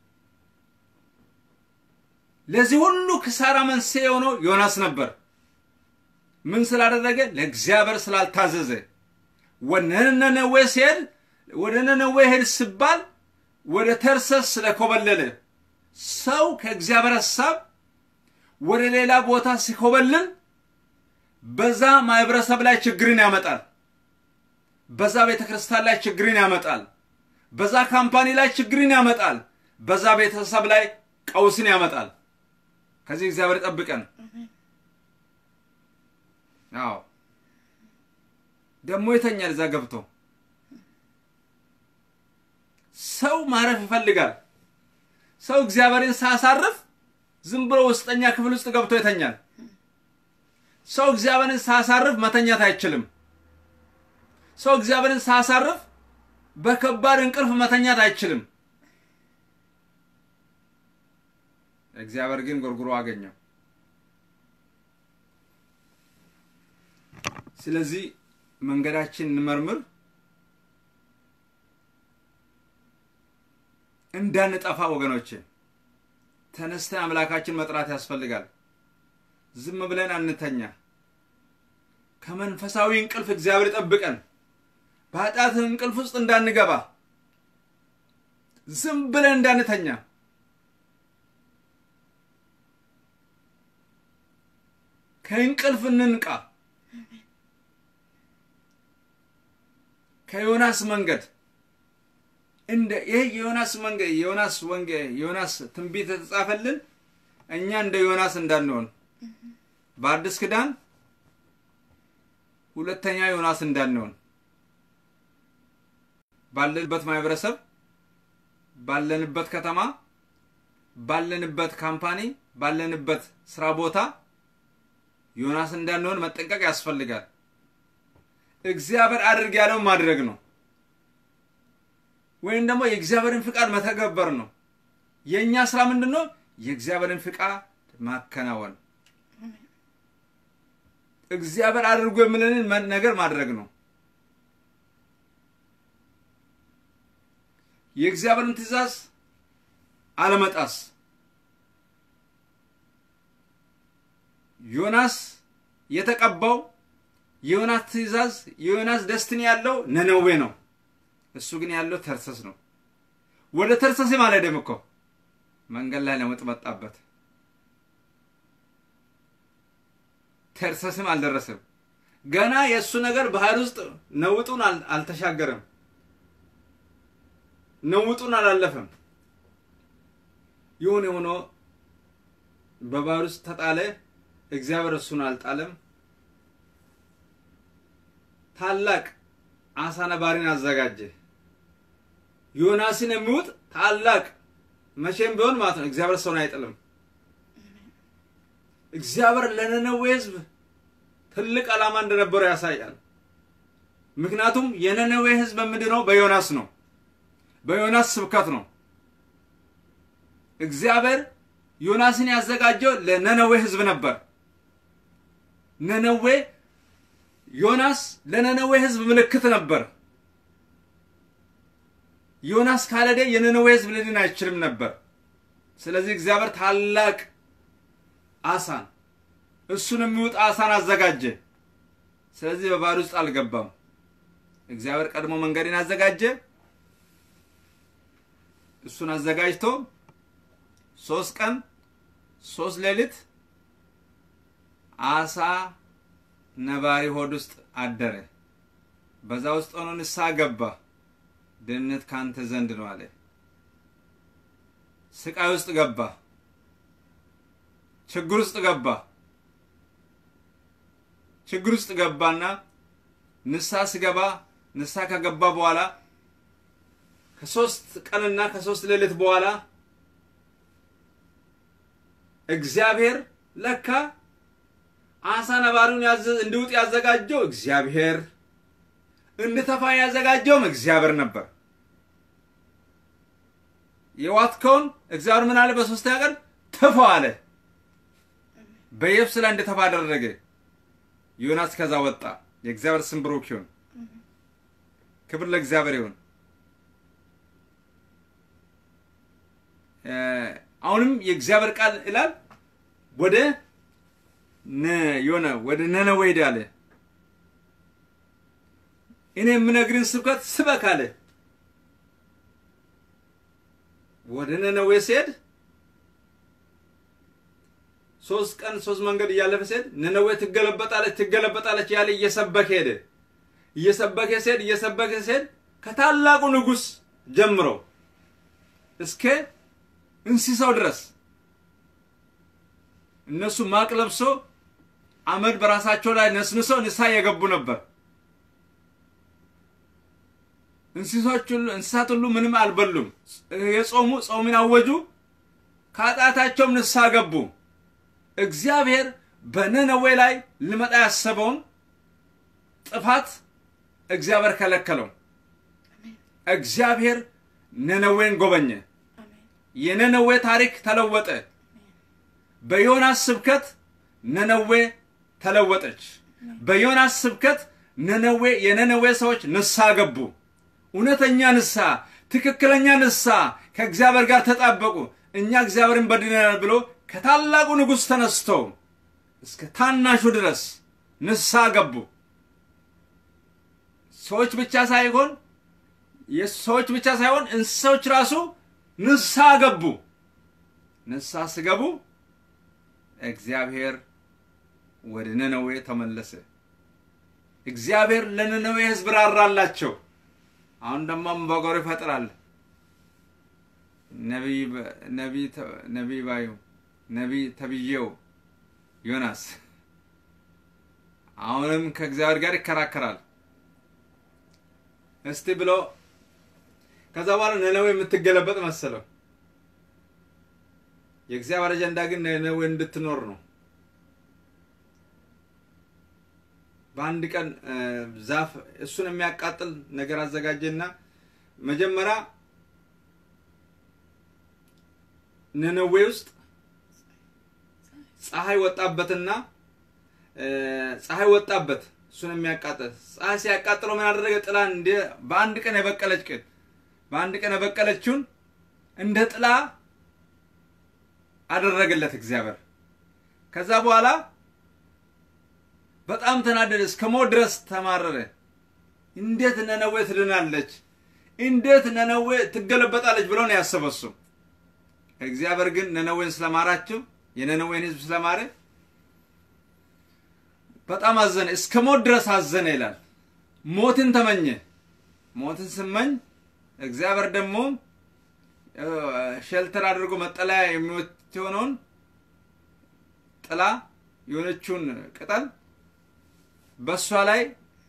ለዚህ ሁሉ ክሳራ መንስኤ የሆነው ዮናስ ነበር። ምን ስላደረገ? ለእግዚአብሔር ስላልታዘዘ። ወደ ነነዌ ሲሄድ ወደ ነነዌ ሄድ ሲባል ወደ ተርሰስ ስለኮበለለ ሰው ከእግዚአብሔር ሀሳብ ወደ ሌላ ቦታ ሲኮበልል በዛ ማህበረሰብ ላይ ችግርን ያመጣል። በዛ ቤተ ክርስቲያን ላይ ችግርን ያመጣል። በዛ ካምፓኒ ላይ ችግርን ያመጣል። በዛ ቤተሰብ ላይ ቀውስን ያመጣል። ከዚህ እግዚአብሔር ጠብቀን። አዎ ደግሞ ይተኛል እዛ ገብቶ። ሰው ማረፍ ይፈልጋል። ሰው እግዚአብሔርን ሳያሳርፍ ዝም ብሎ ውስጠኛ ክፍል ውስጥ ገብቶ ይተኛል። ሰው እግዚአብሔርን ሳያሳርፍ መተኛት አይችልም። ሰው እግዚአብሔርን ሳያሳርፍ በከባድ እንቅልፍ መተኛት አይችልም። እግዚአብሔር ግን ጎርጉሮ አገኘው። ስለዚህ መንገዳችን እንመርምር፣ እንዳንጠፋ ወገኖቼ። ተነስተን አምላካችን መጥራት ያስፈልጋል። ዝም ብለን አንተኛ። ከመንፈሳዊ እንቅልፍ እግዚአብሔር ጠብቀን፣ በኃጢአት እንቅልፍ ውስጥ እንዳንገባ፣ ዝም ብለን እንዳንተኛ። ከእንቅልፍ እንንቃ። ከዮናስ መንገድ እንደ ይህ የዮናስ መንገድ የዮናስ ወንጌ የዮናስ ትንቢት የተጻፈልን እኛ እንደ ዮናስ እንዳንሆን በአዲስ ኪዳን ሁለተኛ ዮናስ እንዳንሆን ባለንበት ማህበረሰብ፣ ባለንበት ከተማ፣ ባለንበት ካምፓኒ፣ ባለንበት ስራ ቦታ ዮናስ እንዳንሆን መጠንቀቅ ያስፈልጋል። እግዚአብሔር አድርግ ያለው ማድረግ ነው፣ ወይም ደግሞ የእግዚአብሔርን ፍቃድ መተገበር ነው። የእኛ ስራ ምንድን ነው? የእግዚአብሔርን ፍቃድ ማከናወን፣ እግዚአብሔር አድርጎ የምለንን ነገር ማድረግ ነው። የእግዚአብሔርን ትእዛዝ አለመጣስ። ዮናስ የተቀባው የዮናስ ትእዛዝ የዮናስ ደስትኒ ያለው ነነዌ ነው። እሱ ግን ያለው ተርሰስ ነው። ወደ ተርሰስም አልሄደም እኮ መንገድ ላይ ነውጥ መጣበት። ተርሰስም አልደረሰም። ገና የእሱ ነገር ባህር ውስጥ ነውጡን አልተሻገረም። ነውጡን አላለፈም። ይሁን የሆኖ በባህር ውስጥ ተጣለ። እግዚአብሔር እሱን አልጣለም። ታላቅ አሳ ነባሪን አዘጋጀ። ዮናስን የሚውጥ ታላቅ መቼም ቢሆን ማለት ነው። እግዚአብሔር ሰውን አይጥልም። እግዚአብሔር ለነነዌ ሕዝብ ትልቅ ዓላማ እንደነበረው ያሳያል። ምክንያቱም የነነዌ ሕዝብ የምድነው በዮናስ ነው፣ በዮናስ ስብከት ነው። እግዚአብሔር ዮናስን ያዘጋጀው ለነነዌ ሕዝብ ነበር። ነነዌ ዮናስ ለነነዌ ሕዝብ ምልክት ነበር። ዮናስ ካልሄደ የነነዌ ሕዝብ ሊድን አይችልም ነበር። ስለዚህ እግዚአብሔር ታላቅ አሳን እሱን የሚውጥ አሳን አዘጋጀ። ስለዚህ በባህር ውስጥ አልገባም። እግዚአብሔር ቀድሞ መንገድን አዘጋጀ። እሱን አዘጋጅቶ ሶስት ቀን ሶስት ሌሊት አሳ ነባሪ ሆድ ውስጥ አደረ። በዛ ውስጥ ሆኖ ንስሐ ገባ። ድህነት ካንተ ዘንድ ነው አለ። ስቃይ ውስጥ ገባ። ችግር ውስጥ ገባ። ችግር ውስጥ ገባና ንስሐ ስገባ ንስሐ ከገባ በኋላ ከሶስት ቀንና ከሶስት ሌሊት በኋላ እግዚአብሔር ለካ አሳ ነባሪውን እንዲውጥ ያዘጋጀው እግዚአብሔር እንድተፋ ያዘጋጀውም እግዚአብሔር ነበር። የዋትከውን እግዚአብሔር ምን አለ? በሶስተኛ ቀን ትፋው አለ። በየብስ ላይ እንድተፋ አደረገ። ዮናስ ከዛ ወጣ። የእግዚአብሔር ስም ብሩክ ይሁን። ክብር ለእግዚአብሔር ይሁን። አሁንም የእግዚአብሔር ቃል ይላል ወደ የሆነ ወደ ነነዌ ሄድ አለ። እኔ የምነግርን ስብከት ስበክ አለ። ወደ ነነዌ ሲሄድ ሶስት ቀን ሶስት መንገድ እያለፈ ሲሄድ ነነዌ ትገለበጣለች ትገለበጣለች ያለ እየሰበከ ሄደ። እየሰበከ ሲሄድ እየሰበከ ሲሄድ ከታላቁ ንጉሥ ጀምሮ እስከ እንስሳው ድረስ እነሱ ማቅ ለብሶ አመድ በራሳቸው ላይ ነስንሶ ንስሐ የገቡ ነበር። እንስሳዎች ሁሉ እንስሳት ሁሉ ምንም አልበሉም። የጾሙ ጾምን አወጁ፣ ከኃጢአታቸውም ንስሐ ገቡ። እግዚአብሔር በነነዌ ላይ ሊመጣ ያሰበውን ጥፋት እግዚአብሔር ከለከለው። እግዚአብሔር ነነዌን ጎበኘ። የነነዌ ታሪክ ተለወጠ። በዮናስ ስብከት ነነዌ ተለወጠች። በዮናስ ስብከት ነነዌ የነነዌ ሰዎች ንስሐ ገቡ። እውነተኛ ንስሐ፣ ትክክለኛ ንስሐ ከእግዚአብሔር ጋር ተጣበቁ። እኛ እግዚአብሔርን በድለናል ብሎ ከታላቁ ንጉሥ ተነስተው እስከ ታናሹ ድረስ ንስሐ ገቡ። ሰዎች ብቻ ሳይሆን ሰዎች ብቻ ሳይሆን እንስሳዎች ራሱ ንስሐ ገቡ። ንስሐ ስገቡ እግዚአብሔር ወደ ነነዌ ተመለሰ። እግዚአብሔር ለነነዌ ሕዝብ ራራላቸው። አሁን ደግሞ አምባጓሮ ይፈጥራል። ነቢይ ባዩ ነቢይ ተብዬው ዮናስ አሁንም ከእግዚአብሔር ጋር ይከራከራል። እስቲ ብሎ ከዛ በኋላ ነነዌ የምትገለበጥ መሰለው። የእግዚአብሔር አጀንዳ ግን ነነዌ እንድትኖር ነው። በአንድ ቀን ዛፍ እሱን የሚያቃጥል ነገር አዘጋጀና መጀመሪያ ነነዌ ውስጥ ፀሐይ ወጣበትና ፀሐይ ወጣበት እሱን የሚያቃጥል ፀሐይ ሲያቃጥለው ምን አደረገ? ጥላ እንደ በአንድ ቀን የበቀለች ቅን በአንድ ቀን የበቀለችውን እንደ ጥላ አደረገለት እግዚአብሔር። ከዛ በኋላ በጣም ተናደደ፣ እስከ ሞት ድረስ ተማረረ። እንዴት ነነዌ ትድናለች? እንዴት ነነዌ ትገለበጣለች ብሎ ነው ያሰበው እሱ። እግዚአብሔር ግን ነነዌን ስለማራቸው የነነዌን ሕዝብ ስለማረ በጣም አዘነ፣ እስከ ሞት ድረስ አዘነ ይላል። ሞትን ተመኘ። ሞትን ስመኝ እግዚአብሔር ደግሞ ሼልተር አድርጎ መጠለያ የሆነውን ጥላ የሆነችውን ቅጠል በእሷ ላይ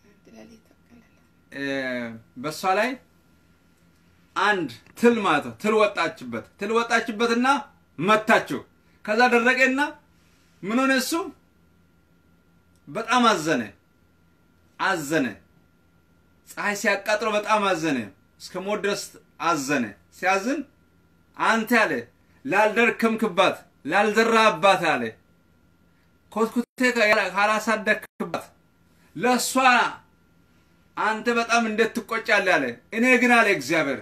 በእሷ ላይ አንድ ትል ማለት ነው። ትል ወጣችበት። ትል ወጣችበትና መታችው። ከዛ ደረቀና ምን ሆነ? እሱ በጣም አዘነ አዘነ። ፀሐይ ሲያቃጥለው በጣም አዘነ። እስከ ሞት ድረስ አዘነ። ሲያዝን አንተ አለ ላልደርከምክባት ላልዘራህባት አለ ኮትኩቴ ካላሳደግክባት ለእሷ አንተ በጣም እንዴት ትቆጫለህ አለ። እኔ ግን አለ እግዚአብሔር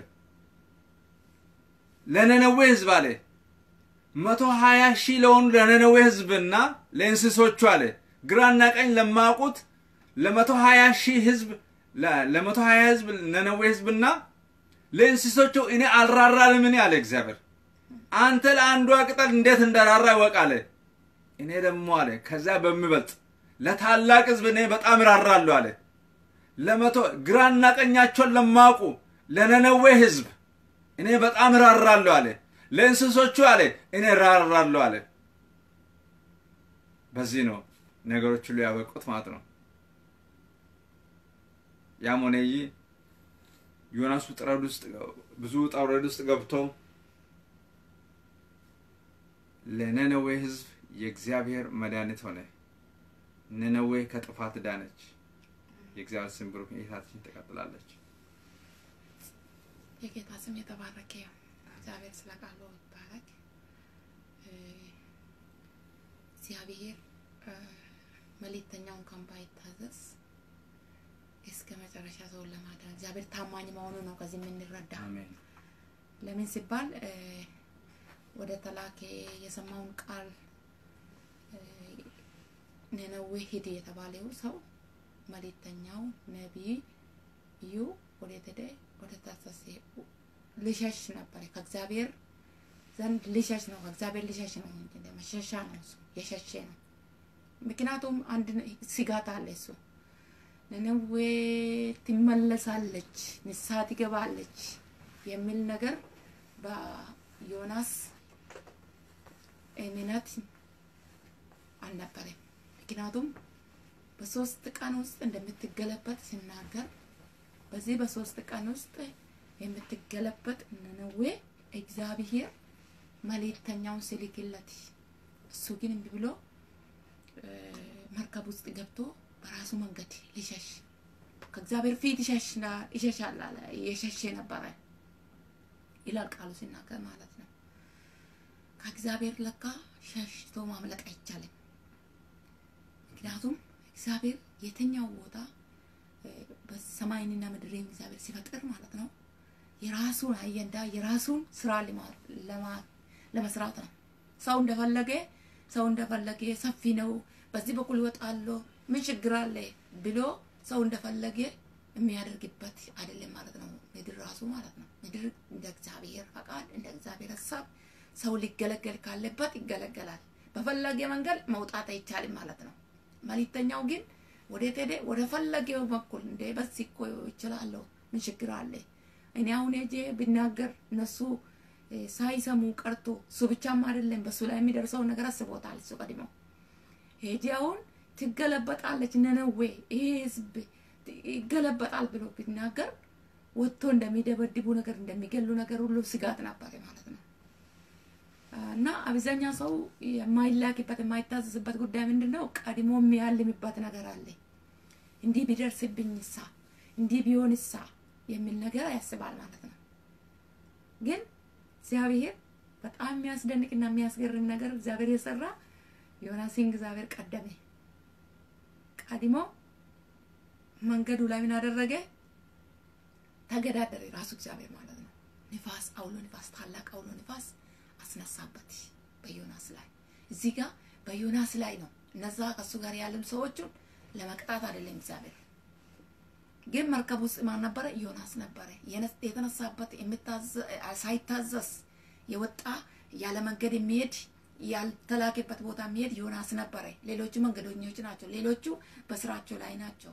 ለነነዌ ሕዝብ አለ መቶ ሀያ ሺህ ለሆኑ ለነነዌ ሕዝብና ለእንስሶቹ አለ ግራና ቀኝ ለማያውቁት ለመቶ ሀያ ሺህ ሕዝብ ለመቶ ሀያ ሕዝብ ነነዌ ሕዝብና ለእንስሶቹ እኔ አልራራልምን አለ እግዚአብሔር። አንተ ለአንዷ ቅጠል እንዴት እንደራራ ይወቅ አለ። እኔ ደግሞ አለ ከዛ በሚበልጥ ለታላቅ ሕዝብ እኔ በጣም እራራለሁ አለ። ለመቶ ግራና ቀኛቸውን ለማውቁ ለነነዌ ህዝብ እኔ በጣም እራራለሁ አለ። ለእንስሶቹ አለ እኔ እራራለሁ አለ። በዚህ ነው ነገሮች ሁሉ ያበቁት ማለት ነው። ያም ሆነ ይህ ዮናስ ውጥረት ውስጥ ብዙ ውጣ ውረድ ውስጥ ገብቶ ለነነዌ ህዝብ የእግዚአብሔር መድኃኒት ሆነ። ነነዌ ከጥፋት ዳነች። የእግዚአብሔር ስም ብሩክ ጌታችን ትቀጥላለች። የጌታ ስም የተባረከ ይሁን። እግዚአብሔር ስለ ቃሉ ይባረክ። እግዚአብሔር መልእክተኛውን እንኳን ባይታዘዝ እስከ መጨረሻ ሰውን ለማዳን እግዚአብሔር ታማኝ መሆኑ ነው ከዚህ የምንረዳ። አሜን። ለምን ሲባል ወደ ተላከ የሰማውን ቃል ነነዌ ሂድ የተባለው ሰው መልእክተኛው ነቢዩ ወዴት ሄደ? ወደ ታሰሴ ልሸሽ ነበረ። ከእግዚአብሔር ዘንድ ልሸሽ ነው። ከእግዚአብሔር ልሸሽ ነው እንጂ መሸሻ ነው። እሱ የሸሼ ነው። ምክንያቱም አንድ ስጋት አለ። እሱ ነነዌ ትመለሳለች፣ ንስሐ ትገባለች የሚል ነገር በዮናስ እምነት አልነበረም። ምክንያቱም በሶስት ቀን ውስጥ እንደምትገለበጥ ሲናገር በዚህ በሶስት ቀን ውስጥ የምትገለበጥ ነነዌ እግዚአብሔር መልእክተኛውን ሲልክለት እሱ ግን እምቢ ብሎ መርከብ ውስጥ ገብቶ በራሱ መንገድ ሊሸሽ ከእግዚአብሔር ፊት ይሸሻል አለ። የሸሼ ነበረ ይላል ቃሉ ሲናገር ማለት ነው። ከእግዚአብሔር ለካ ሸሽቶ ማምለጥ አይቻልም። ምክንያቱም እግዚአብሔር የትኛው ቦታ በሰማይንና ምድርን እግዚአብሔር ሲፈጥር ማለት ነው የራሱን አጀንዳ የራሱን ስራ ለመስራት ነው። ሰው እንደፈለገ ሰው እንደፈለገ ሰፊ ነው፣ በዚህ በኩል ይወጣለሁ፣ ምን ችግር አለ ብሎ ሰው እንደፈለገ የሚያደርግበት አይደለም ማለት ነው። ምድር ራሱ ማለት ነው። ምድር እንደ እግዚአብሔር ፈቃድ እንደ እግዚአብሔር ሀሳብ ሰው ሊገለገል ካለበት ይገለገላል። በፈለገ መንገድ መውጣት አይቻልም ማለት ነው። መልእክተኛው ግን ወዴት ሄደ? ወደ ፈለገው በኩል እንደ በዚህ እኮ ይችላለሁ፣ ምን ችግር አለ? እኔ አሁን ሄጄ ብናገር እነሱ ሳይሰሙ ቀርቶ እሱ ብቻም አይደለም በሱ ላይ የሚደርሰውን ነገር አስቦታል። እሱ ቀድሞ ሄጄ አሁን ትገለበጣለች ነነዌ ይሄ ህዝብ ይገለበጣል ብሎ ቢናገር ወጥቶ እንደሚደበድቡ ነገር እንደሚገሉ ነገር ሁሉ ስጋት ነበር ማለት ነው። እና አብዛኛ ሰው የማይላክበት የማይታዘዝበት ጉዳይ ምንድን ነው? ቀድሞ የሚያልምበት ነገር አለ። እንዲህ ቢደርስብኝ ሳ እንዲህ ቢሆን ሳ የሚል ነገር ያስባል ማለት ነው። ግን እግዚአብሔር በጣም የሚያስደንቅና የሚያስገርም ነገር እግዚአብሔር የሰራ ዮናስን እግዚአብሔር ቀደመ። ቀድሞ መንገዱ ላይ ምን አደረገ? ተገዳደረ። ራሱ እግዚአብሔር ማለት ነው። ንፋስ፣ አውሎ ንፋስ፣ ታላቅ አውሎ ንፋስ አስነሳበት በዮናስ ላይ። እዚህ ጋር በዮናስ ላይ ነው። እነዛ ከሱ ጋር ያለም ሰዎቹን ለመቅጣት አይደለም እግዚአብሔር። ግን መርከብ ውስጥ ማን ነበረ? ዮናስ ነበረ። የተነሳበት ሳይታዘዝ የወጣ ያለ መንገድ የሚሄድ ያልተላከበት ቦታ የሚሄድ ዮናስ ነበረ። ሌሎቹ መንገደኞች ናቸው። ሌሎቹ በስራቸው ላይ ናቸው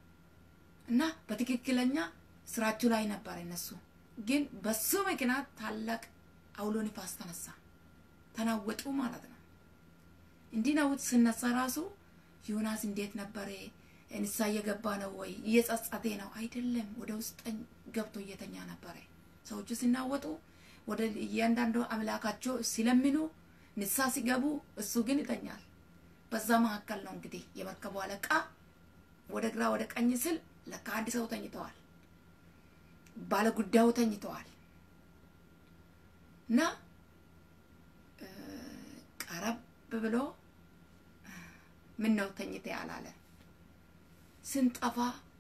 እና በትክክለኛ ስራቸው ላይ ነበረ እነሱ። ግን በሱ ምክንያት ታላቅ አውሎ ንፋስ ተነሳ፣ ተናወጡ ማለት ነው። እንዲናውጥ ስነሳ ራሱ ዮናስ እንዴት ነበረ? እንሳ እየገባ ነው ወይ እየጸጸቴ ነው አይደለም። ወደ ውስጥ ገብቶ እየተኛ ነበረ። ሰዎቹ ሲናወጡ ወደ እያንዳንዱ አምላካቸው ሲለምኑ ንሳ ሲገቡ፣ እሱ ግን ይተኛል። በዛ መካከል ነው እንግዲህ የመርከቡ አለቃ ወደ ግራ ወደ ቀኝ ስል ለካ አንድ ሰው ተኝተዋል፣ ባለ ጉዳዩ ተኝተዋል። እና ቀረብ ብሎ ምን ነው ተኝተ ያላለ ስንጠፋ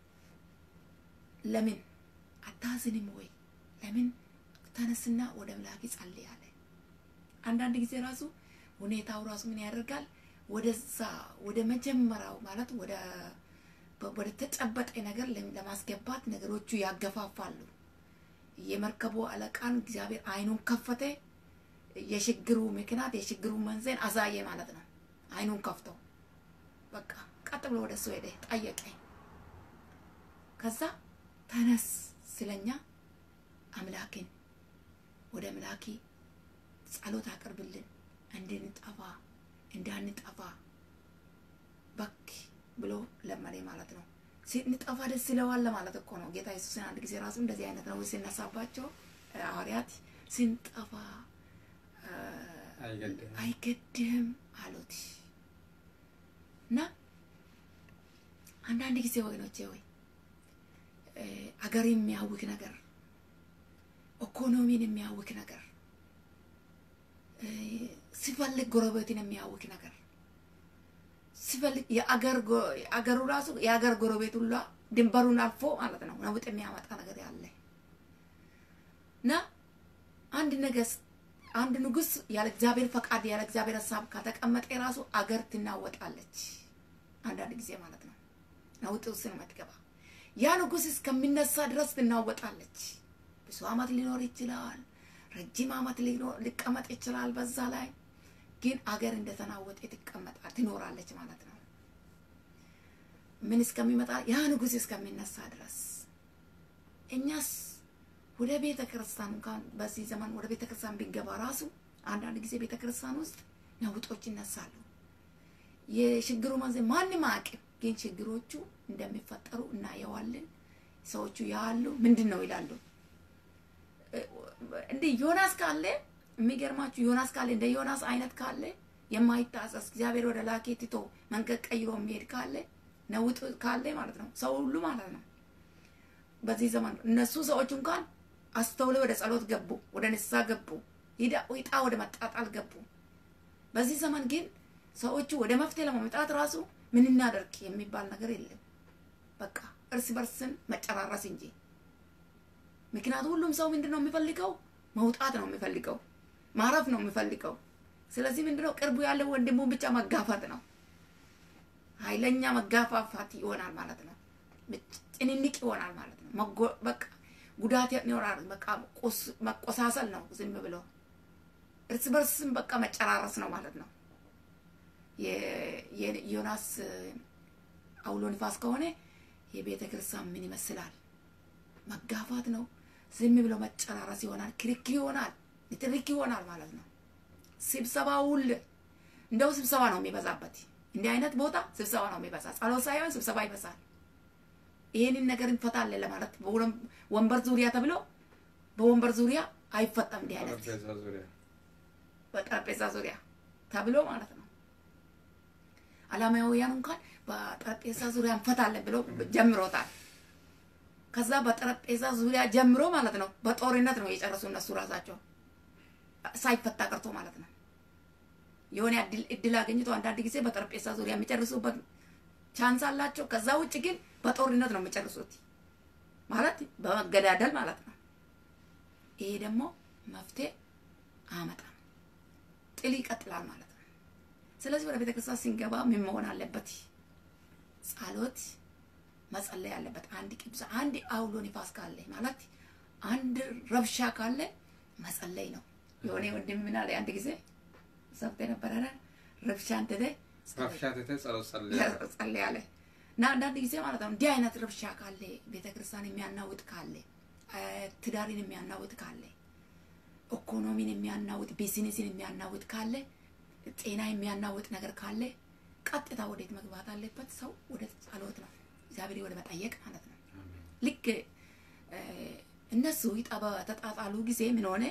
ለምን አታዝንም ወይ? ለምን ተነስና ወደ ምላክ ጸልይ አለ። አንዳንድ ጊዜ ራሱ ሁኔታው ራሱ ምን ያደርጋል? ወደዛ ወደ መጀመሪያው ማለት ወደ ወደ ተጨበጠ ነገር ለማስገባት ነገሮቹ ያገፋፋሉ። የመርከቡ አለቃን እግዚአብሔር አይኑን ከፈተ። የችግሩ ምክንያት የችግሩ መንዘን አሳየ ማለት ነው። አይኑን ከፍቶ በቃ ቀጥ ብሎ ወደ እሱ ሄደ፣ ጠየቀ። ከዛ ተነስ ስለኛ አምላክን ወደ አምላኪ ጸሎት አቅርብልን እንድንጠፋ እንዳንጠፋ በክ ብሎ ለመኔ ማለት ነው። ስንጠፋ ደስ ይለዋል ማለት እኮ ነው። ጌታ ኢየሱስን አንድ ጊዜ ራሱ እንደዚህ አይነት ነው ሲነሳባቸው ሐዋርያት ስንጠፋ አይገድም አሉት እና አንዳንድ ጊዜ ወገኖቼ ወይ አገር የሚያውክ ነገር ኢኮኖሚን የሚያውክ ነገር ሲፈልግ ጎረቤትን የሚያውክ ነገር ሲፈልግ የአገሩ ራሱ የአገር ጎረቤት ሁላ ድንበሩን አልፎ ማለት ነው ነውጥ የሚያመጣ ነገር ያለ እና አንድ ነገስ አንድ ንጉስ ያለ እግዚአብሔር ፈቃድ ያለ እግዚአብሔር ሀሳብ ከተቀመጠ ራሱ አገር ትናወጣለች። አንዳንድ ጊዜ ማለት ነው ነውጥ ውስጥ ነው የምትገባ። ያ ንጉስ እስከሚነሳ ድረስ ትናወጣለች። ብዙ አመት ሊኖር ይችላል። ረጅም አመት ሊቀመጥ ይችላል። በዛ ላይ ግን አገር እንደተናወጠ ትቀመጣል ትኖራለች ማለት ነው። ምን እስከሚመጣ ያ ንጉስ እስከሚነሳ ድረስ እኛስ ወደ ቤተ ክርስቲያን እንኳን በዚህ ዘመን ወደ ቤተ ክርስቲያን ቢገባ ራሱ አንዳንድ ጊዜ ቤተ ክርስቲያን ውስጥ ነውጦች ይነሳሉ። የችግሩ መንዘ ማንም አያውቅም፣ ግን ችግሮቹ እንደሚፈጠሩ እናየዋለን። ሰዎቹ ያሉ ምንድን ነው ይላሉ። እንደ ዮናስ ካለ የሚገርማችሁ ዮናስ ካለ እንደ ዮናስ አይነት ካለ የማይታዘዝ እግዚአብሔር ወደ ላኬ ትቶ መንገድ ቀይሮ የሚሄድ ካለ ነውጥ ካለ ማለት ነው ሰው ሁሉ ማለት ነው በዚህ ዘመን እነሱ ሰዎች እንኳን አስተውለው ወደ ጸሎት ገቡ፣ ወደ ንስሐ ገቡ፣ ይጣ ወደ መጣጣል ገቡ። በዚህ ዘመን ግን ሰዎቹ ወደ መፍትሄ ለማምጣት ራሱ ምን እናደርግ የሚባል ነገር የለም። በቃ እርስ በርስን መጨራረስ እንጂ። ምክንያቱም ሁሉም ሰው ምንድን ነው የሚፈልገው? መውጣት ነው የሚፈልገው፣ ማረፍ ነው የሚፈልገው። ስለዚህ ምንድነው ቅርቡ ያለው ወንድሙን ብቻ መጋፋት ነው። ኃይለኛ መጋፋፋት ይሆናል ማለት ነው። ጭንንቅ ይሆናል ማለት ነው። በቃ ጉዳት ይኖራል። በቃ መቆሳሰል ነው። ዝም ብሎ እርስ በርስም በቃ መጨራረስ ነው ማለት ነው። የዮናስ አውሎ ንፋስ ከሆነ የቤተ ክርስቲያን ምን ይመስላል? መጋፋት ነው። ዝም ብሎ መጨራረስ ይሆናል። ክርክር ይሆናል። ንትርክ ይሆናል ማለት ነው። ስብሰባ ሁል እንደው ስብሰባ ነው የሚበዛበት። እንዲህ አይነት ቦታ ስብሰባ ነው የሚበዛ። ጸሎት ሳይሆን ስብሰባ ይበዛል። ይሄንን ነገር እንፈታለን ለማለት ወንበር ዙሪያ ተብሎ በወንበር ዙሪያ አይፈታም። እንዲህ አይነት በጠረጴዛ ዙሪያ ተብሎ ማለት ነው። አላማውያን እንኳን በጠረጴዛ ዙሪያ እንፈታለን ብሎ ጀምሮታል። ከዛ በጠረጴዛ ዙሪያ ጀምሮ ማለት ነው በጦርነት ነው የጨረሱ እነሱ ራሳቸው ሳይፈታ ቀርቶ ማለት ነው። የሆነ እድል አገኝቶ አንዳንድ ጊዜ በጠረጴዛ ዙሪያ የሚጨርሱበት ቻንስ አላቸው። ከዛ ውጭ ግን በጦርነት ነው የሚጨርሱት፣ ማለት በመገዳደል ማለት ነው። ይሄ ደግሞ መፍትሄ አያመጣም፣ ጥል ይቀጥላል ማለት ነው። ስለዚህ ወደ ቤተክርስቲያን ስንገባ ምን መሆን አለበት? ጸሎት መጸለይ አለበት። አንድ ቅዱስ አንድ አውሎ ንፋስ ካለ ማለት አንድ ረብሻ ካለ መጸለይ ነው። የሆነ ወንድም ምን አለ አንድ ጊዜ ሰብተ ነበረ ረብሻ እንትተ ረብሻ ትተ ጸሎት ጸለይ አለ እና አንዳንድ ጊዜ ማለት ነው እንዲህ አይነት ረብሻ ካለ ቤተክርስቲያን የሚያናውጥ ካለ ትዳርን የሚያናውጥ ካለ ኢኮኖሚን የሚያናውጥ ቢዝነስን የሚያናውጥ ካለ ጤና የሚያናውጥ ነገር ካለ ቀጥታ ወዴት መግባት አለበት? ሰው ወደ ጸሎት ነው፣ እግዚአብሔር ወደ መጠየቅ ማለት ነው። ልክ እነሱ ይጠባ ተጣጣሉ ጊዜ ምን ሆነ?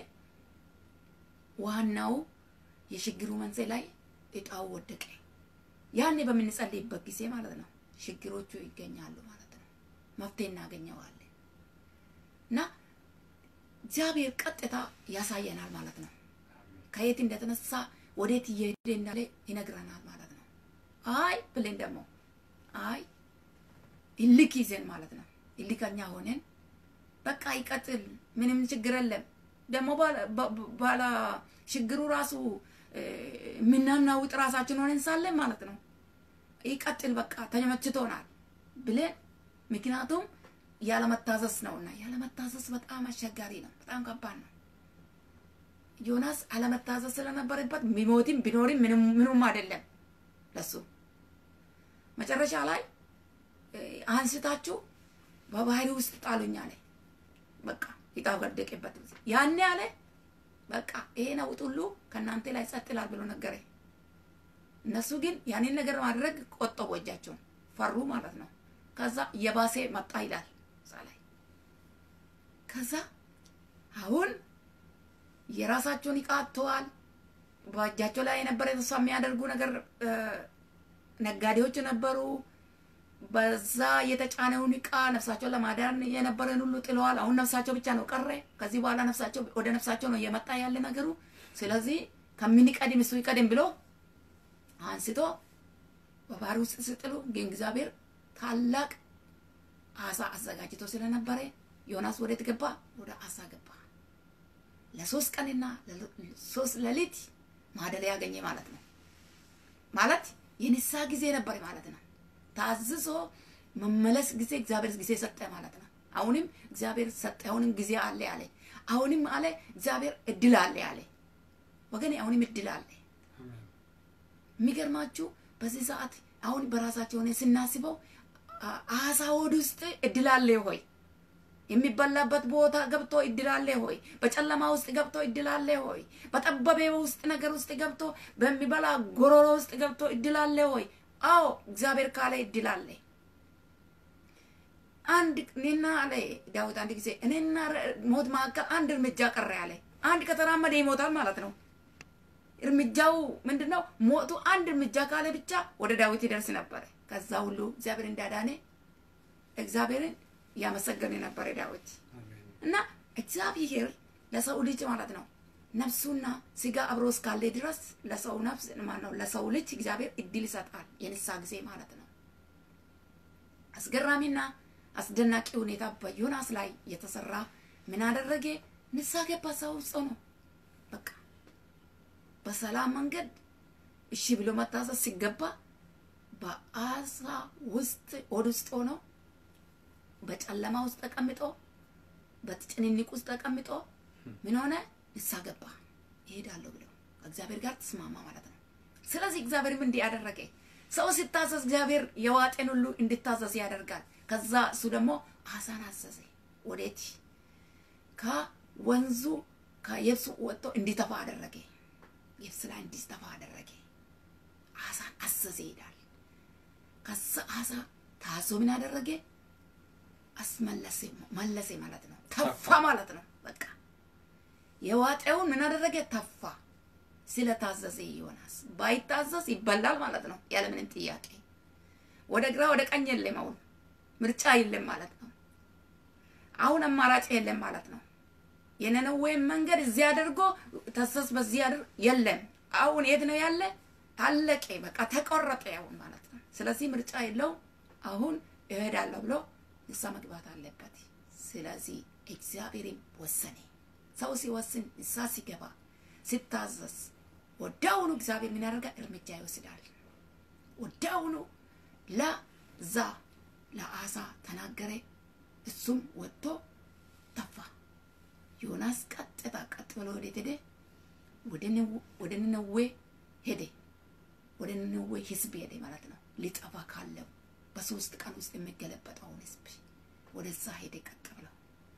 ዋናው የችግሩ መንስኤ ላይ እጣው ወደቀ። ያኔ በምንጸልይበት ጊዜ ማለት ነው ችግሮቹ ይገኛሉ ማለት ነው። መፍትሄ እናገኘዋለን እና እግዚአብሔር ቀጥታ ያሳየናል ማለት ነው። ከየት እንደተነሳ ወዴት እየሄደ እንዳለ ይነግረናል ማለት ነው። አይ ብለን ደግሞ አይ እልክ ይዘን ማለት ነው እልከኛ ሆነን በቃ ይቀጥል፣ ምንም ችግር የለም ደግሞ ባላ ችግሩ ራሱ የምናናውጥ ራሳችን ሆነን ሳለን ማለት ነው ይቀጥል፣ በቃ ተመችቶናል ብለን ምክንያቱም ያለመታዘዝ ነውና፣ ያለመታዘዝ በጣም አስቸጋሪ ነው፣ በጣም ከባድ ነው። ዮናስ አለመታዘዝ ስለነበረበት ቢሞትም ቢኖርም ምኑም አይደለም ለሱ። መጨረሻ ላይ አንስታችሁ በባህሪ ውስጥ ጣሉኝ አለ። በቃ ዕጣው ወደቀበት። ያኔ አለ በቃ ይሄ ነውጥ ሁሉ ከእናንተ ላይ ጸጥ ይላል ብሎ ነገረ። እነሱ ግን ያንን ነገር ማድረግ ቆጠቡ፣ እጃቸውን ፈሩ ማለት ነው። ከዛ የባሴ መጣ ይላል እዛ ላይ ከዛ አሁን የራሳቸውን ዕቃ አጥተዋል። በእጃቸው ላይ የነበረ ተስፋ የሚያደርጉ ነገር ነጋዴዎች ነበሩ። በዛ የተጫነውን ዕቃ ነፍሳቸውን ለማዳን የነበረን ሁሉ ጥለዋል። አሁን ነፍሳቸው ብቻ ነው ቀረ። ከዚህ በኋላ ነፍሳቸው ወደ ነፍሳቸው ነው እየመጣ ያለ ነገሩ። ስለዚህ ከምንቀድም እሱ ይቀድም ብሎ አንስቶ በባህር ውስጥ ስጥሉ ግን እግዚአብሔር ታላቅ አሳ አዘጋጅቶ ስለነበረ ዮናስ ወዴት ገባ? ወደ አሳ ገባ። ለሶስት ቀንና ሶስት ሌሊት ማደሪያ ያገኘ ማለት ነው። ማለት የንስሐ ጊዜ ነበር ማለት ነው። ታዝዞ መመለስ ጊዜ እግዚአብሔር ጊዜ ሰጠ ማለት ነው። አሁንም እግዚአብሔር ሰጠ። አሁንም ጊዜ አለ አለ። አሁንም አለ እግዚአብሔር እድል አለ አለ። ወገኔ አሁንም እድል አለ። የሚገርማችሁ በዚህ ሰዓት አሁን በራሳቸው ሆነ ስናስበው አሳ ሆድ ውስጥ እድል አለ ሆይ የሚበላበት ቦታ ገብቶ እድል አለ ሆይ በጨለማ ውስጥ ገብቶ እድል አለ ሆይ በጠበበ ውስጥ ነገር ውስጥ ገብቶ በሚበላ ጎሮሮ ውስጥ ገብቶ እድል አለ ሆይ አዎ እግዚአብሔር ካለ እድል አለ አንድ እኔና አለ ዳዊት አንድ ጊዜ እኔና ሞት መካከል አንድ እርምጃ ቀረ ያለ አንድ ከተራመደ ይሞታል ማለት ነው እርምጃው ምንድነው ሞቱ አንድ እርምጃ ካለ ብቻ ወደ ዳዊት ይደርስ ነበረ ከዛ ሁሉ እግዚአብሔር እንዳዳነ እግዚአብሔርን እያመሰገነ ነበረ ዳዊት እና እግዚአብሔር ለሰው ልጅ ማለት ነው ነፍሱና ስጋ አብሮ እስካለ ድረስ ለሰው ነፍስ ማነው ለሰው ልጅ እግዚአብሔር እድል ይሰጣል። የንሳ ጊዜ ማለት ነው። አስገራሚና አስደናቂ ሁኔታ በዮናስ ላይ የተሰራ ምን አደረገ? ንሳ ገባ። ሰው ውስጥ ነው በቃ በሰላም መንገድ እሺ ብሎ መታዘዝ ሲገባ በአሳ ውስጥ ሆድ ውስጥ ሆኖ በጨለማ ውስጥ ተቀምጦ በጭንንቅ ውስጥ ተቀምጦ ምን ሆነ? ንስሐ ገባ። ይሄዳለሁ ብሎ ከእግዚአብሔር ጋር ተስማማ ማለት ነው። ስለዚህ እግዚአብሔርም እንዲህ ያደረገ ሰው ሲታዘዝ እግዚአብሔር የዋጤን ሁሉ እንዲታዘዝ ያደርጋል። ከዛ እሱ ደግሞ አሳን አዘዘ። ወዴት? ከወንዙ ከየብሱ ወጥቶ እንዲተፋ አደረገ። የብስ ላይ እንዲተፋ አደረገ። አሳን አዘዘ ይሄዳል። ከዛ አሳ ታዞ ምን አደረገ? አስመለሰ መለሰ ማለት ነው። ተፋ ማለት ነው። በቃ የዋጠውን ምን አደረገ? ተፋ። ስለታዘዘ ዮናስ ባይታዘዝ ይበላል ማለት ነው፣ ያለምንም ጥያቄ። ወደ ግራ ወደ ቀኝ የለም። አሁን ምርጫ የለም ማለት ነው። አሁን አማራጭ የለም ማለት ነው። የነነዌን መንገድ እዚህ አድርጎ ተሰስ በዚህ አድር የለም። አሁን የት ነው ያለ? አለቀ። በቃ ተቆረጠ አሁን ማለት ነው። ስለዚህ ምርጫ የለው። አሁን እሄዳለሁ ብሎ ንሳ መግባት አለበት። ስለዚህ እግዚአብሔርም ወሰነ። ሰው ሲወስን ንሳ ሲገባ ሲታዘዝ ወዲያውኑ እግዚአብሔር ምን ያደርጋል? እርምጃ ይወስዳል። ወዲያውኑ ለዛ ለአሳ ተናገረ። እሱም ወጥቶ ተፋ። ዮናስ ቀጥታ ቀጥ ብሎ ወዴት ሄደ? ወደ ነነዌ ሄደ። ወደ ነነዌ ህዝብ ሄደ ማለት ነው። ሊጠፋ ካለው በሶስት ቀን ውስጥ የሚገለበጠውን ህዝብ ወደዛ ሄደ። ቀጥ ብለው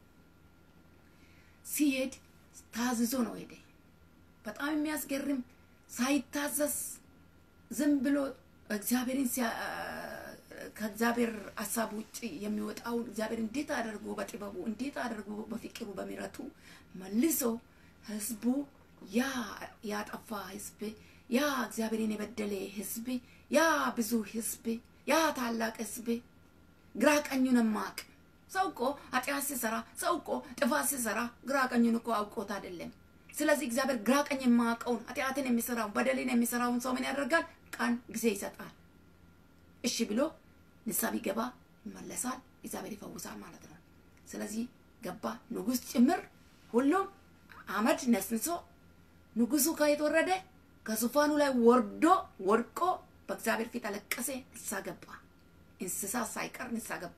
ሲሄድ ታዝዞ ነው ሄደ። በጣም የሚያስገርም ሳይታዘዝ ዝም ብሎ እግዚአብሔርን ከእግዚአብሔር ሀሳብ ውጭ የሚወጣውን እግዚአብሔር እንዴት አድርጎ በጥበቡ እንዴት አድርጎ በፍቅሩ በምሕረቱ መልሶ ህዝቡ ያ ያጠፋ ህዝብ ያ እግዚአብሔርን የበደለ ህዝብ ያ ብዙ ህዝብ ያ ታላቅ ህዝብ ግራ ቀኙን ማቅ ሰው እኮ ኃጢአት ሲሰራ ሰው እኮ ጥፋት ሲሰራ ግራ ቀኙን እኮ አውቆት አይደለም። ስለዚህ እግዚአብሔር ግራ ቀኝ የማያውቀውን ኃጢአትን የሚሰራውን በደልን የሚሰራውን ሰው ምን ያደርጋል? ቀን ጊዜ ይሰጣል። እሺ ብሎ ንስሐ ቢገባ ይመለሳል፣ እግዚአብሔር ይፈውሳል ማለት ነው። ስለዚህ ገባ፣ ንጉስ ጭምር ሁሉም አመድ ነስንሶ ንጉሱ ከየት ወረደ? ከዙፋኑ ላይ ወርዶ ወድቆ በእግዚአብሔር ፊት አለቀሰ፣ ንስሐ ገባ። እንስሳ ሳይቀር ንስሐ ገቡ።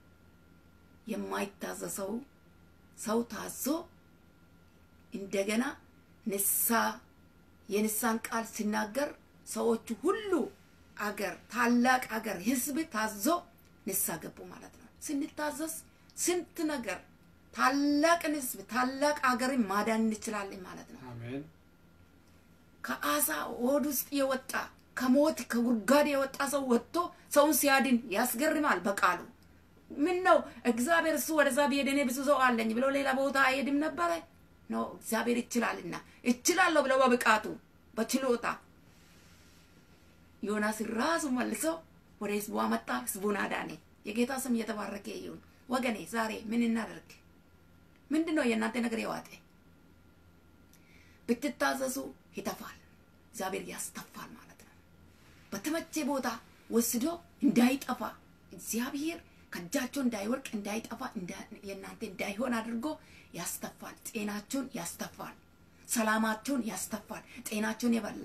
የማይታዘዘው ሰው ታዞ እንደገና ንሳ የንሳን ቃል ሲናገር ሰዎቹ ሁሉ አገር ታላቅ አገር ህዝብ ታዞ ንሳ ገቡ ማለት ነው። ስንታዘዝ ስንት ነገር ታላቅን ህዝብ ታላቅ አገርን ማዳን እንችላለን ማለት ነው። አሜን ከአሳ ሆድ ውስጥ የወጣ ከሞት ከጉድጓድ የወጣ ሰው ወጥቶ ሰውን ሲያድን ያስገርማል በቃሉ። ምን ነው እግዚአብሔር እሱ ወደዛ ቢሄድ እኔ ብዙ ሰው አለኝ ብሎ ሌላ ቦታ አይሄድም ነበረ? ነው እግዚአብሔር ይችላልና እችላለሁ ብለው በብቃቱ በችሎታ ዮናስ ራሱ መልሶ ወደ ህዝቡ አመጣ፣ ህዝቡን አዳነ። የጌታ ስም እየተባረከ ይሁን። ወገኔ ዛሬ ምን እናደርግ? ምንድን ነው የእናንተ ነገር የዋጠ? ብትታዘዙ ይተፋል፣ እግዚአብሔር ያስተፋል ማለት ነው። በተመቼ ቦታ ወስዶ እንዳይጠፋ እግዚአብሔር ከእጃቸው እንዳይወርቅ እንዳይጠፋ የእናንተ እንዳይሆን አድርጎ ያስተፋል። ጤናቸውን ያስተፋል፣ ሰላማቸውን ያስተፋል። ጤናቸውን የበላ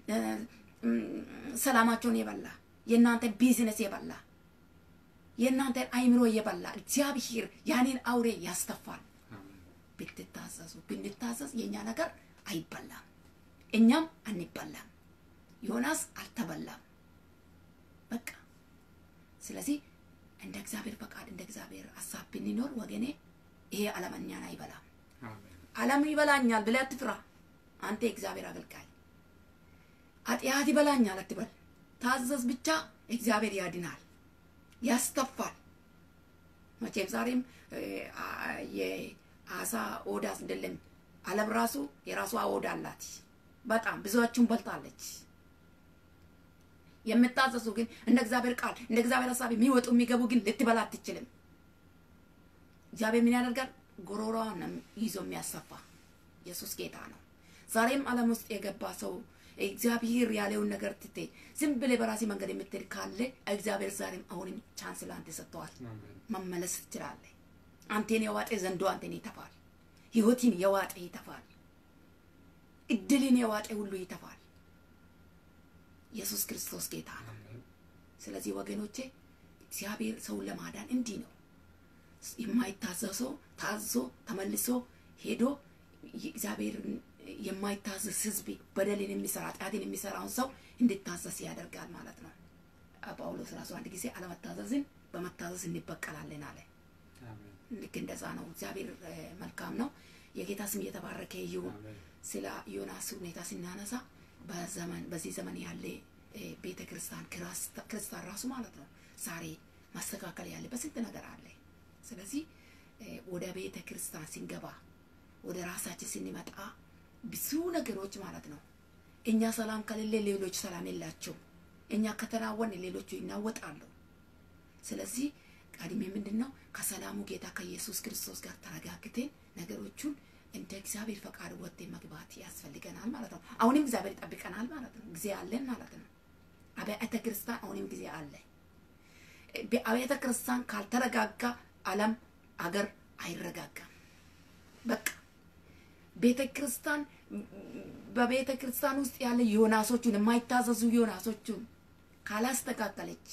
ሰላማቸውን የበላ የእናንተ ቢዝነስ የበላ የእናንተን አይምሮ የበላ እግዚአብሔር ያንን አውሬ ያስተፋል። ብትታዘዙ ብንታዘዝ የእኛ ነገር አይበላም፣ እኛም አንበላም። ዮናስ አልተበላም። በቃ ስለዚህ እንደ እግዚአብሔር ፈቃድ እንደ እግዚአብሔር ሀሳብ ብንኖር ወገኔ ይሄ ዓለም እኛን አይበላም። ዓለም ይበላኛል ብለህ አትፍራ። አንተ የእግዚአብሔር አገልጋይ ኃጢአት ይበላኛል አትበል። ታዘዝ ብቻ፣ እግዚአብሔር ያድናል፣ ያስተፋል። መቼም ዛሬም የአሳ ኦዳ አይደለም ዓለም ራሱ የራሷ ኦዳ አላት። በጣም ብዙዎቹን በልታለች። የምታዘዙ ግን እንደ እግዚአብሔር ቃል እንደ እግዚአብሔር ሀሳብ የሚወጡ የሚገቡ ግን ልትበላ አትችልም። እግዚአብሔር ምን ያደርጋል? ጉሮሮዋን ነው ይዞ የሚያሰፋ። ኢየሱስ ጌታ ነው። ዛሬም ዓለም ውስጥ የገባ ሰው እግዚአብሔር ያለውን ነገር ትቴ ዝም ብለህ በራሴ መንገድ የምትሄድ ካለ እግዚአብሔር ዛሬም አሁንም ቻንስ ለአንተ ሰጥተዋል። መመለስ ትችላለህ። አንቴን የዋጤ ዘንዶ አንቴን ይተፋል። ህይወትን የዋጤ ይተፋል። እድልን የዋጤ ሁሉ ይተፋል። ኢየሱስ ክርስቶስ ጌታ ነው። ስለዚህ ወገኖቼ እግዚአብሔር ሰውን ለማዳን እንዲህ ነው። የማይታዘዘው ታዞ ተመልሶ ሄዶ እግዚአብሔርን የማይታዘዝ ህዝብ በደልን የሚሰራ ኃጢአትን የሚሰራውን ሰው እንድታዘዝ ያደርጋል ማለት ነው። ጳውሎስ ራሱ አንድ ጊዜ አለመታዘዝን በመታዘዝ እንበቀላለን አለ። ልክ እንደዛ ነው። እግዚአብሔር መልካም ነው። የጌታ ስም እየተባረከ ይሁን። ስለ ዮናስ ሁኔታ ስናነሳ በዘመን በዚህ ዘመን ያለ ቤተ ክርስቲያን ክርስቲያን ራሱ ማለት ነው ዛሬ ማስተካከል ያለ በስንት ነገር አለ። ስለዚህ ወደ ቤተ ክርስቲያን ስንገባ ወደ ራሳችን ስንመጣ ብዙ ነገሮች ማለት ነው እኛ ሰላም ከሌለ ሌሎች ሰላም የላቸው። እኛ ከተናወን ሌሎቹ ይናወጣሉ። ስለዚህ ቀድሜ ምንድን ነው ከሰላሙ ጌታ ከኢየሱስ ክርስቶስ ጋር ተረጋግተን ነገሮቹን እንደ እግዚአብሔር ፈቃድ ወጥቴ መግባት ያስፈልገናል ማለት ነው። አሁንም እግዚአብሔር ይጠብቀናል ማለት ነው። ጊዜ አለን ማለት ነው። አብያተ ክርስቲያን አሁንም ጊዜ አለ። አብያተ ክርስቲያን ካልተረጋጋ ዓለም አገር አይረጋጋም። በቃ ቤተ ክርስቲያን በቤተ ክርስቲያን ውስጥ ያለ ዮናሶቹን የማይታዘዙ ዮናሶቹን ካላስተካከለች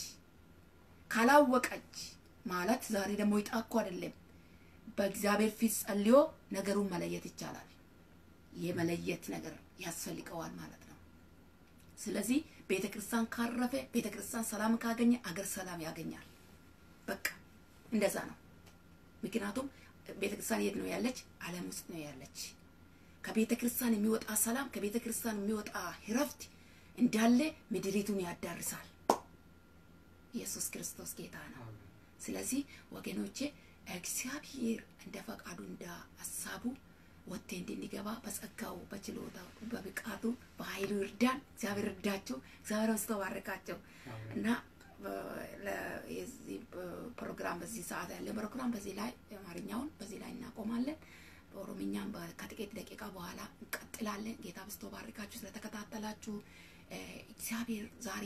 ካላወቀች ማለት ዛሬ ደግሞ ይጣኩ አይደለም በእግዚአብሔር ፊት ጸልዮ ነገሩን መለየት ይቻላል። የመለየት ነገር ያስፈልገዋል ማለት ነው። ስለዚህ ቤተ ክርስቲያን ካረፈ፣ ቤተ ክርስቲያን ሰላም ካገኘ አገር ሰላም ያገኛል። በቃ እንደዛ ነው። ምክንያቱም ቤተ ክርስቲያን የት ነው ያለች? ዓለም ውስጥ ነው ያለች። ከቤተ ክርስቲያን የሚወጣ ሰላም፣ ከቤተ ክርስቲያን የሚወጣ እረፍት እንዳለ ምድሪቱን ያዳርሳል። ኢየሱስ ክርስቶስ ጌታ ነው። ስለዚህ ወገኖቼ እግዚአብሔር እንደ ፈቃዱ እንደ ሀሳቡ ወጥቴ እንድንገባ በጸጋው በችሎታው በብቃቱ በኃይሉ ይርዳን። እግዚአብሔር እርዳቸው። እግዚአብሔር መስተባረካቸው እና የዚህ ፕሮግራም በዚህ ሰዓት ያለ ፕሮግራም በዚህ ላይ አማርኛውን በዚህ ላይ እናቆማለን። በኦሮምኛም ከጥቂት ደቂቃ በኋላ እንቀጥላለን። ጌታ በስቶ ባርካችሁ ስለተከታተላችሁ እግዚአብሔር ዛሬ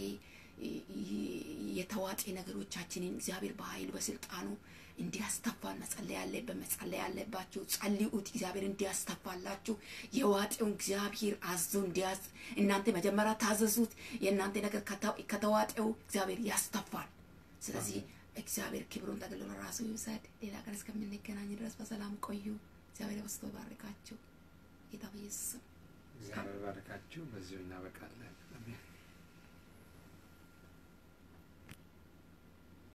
የተዋጤ ነገሮቻችንን እግዚአብሔር በኃይሉ በስልጣኑ እንዲያስተፋን መጸለይ ያለበት መጸለይ ያለባችሁ ጸልዩት። እግዚአብሔር እንዲያስተፋላችሁ የዋጤውን እግዚአብሔር አዞ እንዲያዝ እናንተ መጀመሪያ ታዘዙት። የእናንተ ነገር ከተዋጤው እግዚአብሔር ያስተፋል። ስለዚህ እግዚአብሔር ክብሩን ጠቅልሎ ራሱ ይውሰድ። ሌላ ቀን እስከምንገናኝ ድረስ በሰላም ቆዩ። እግዚአብሔር በስቶ ባርካችሁ። ጌታ በኢየሱስ ስም እግዚአብሔር ባርካችሁ። በዚሁ እናበቃለን። አሜን።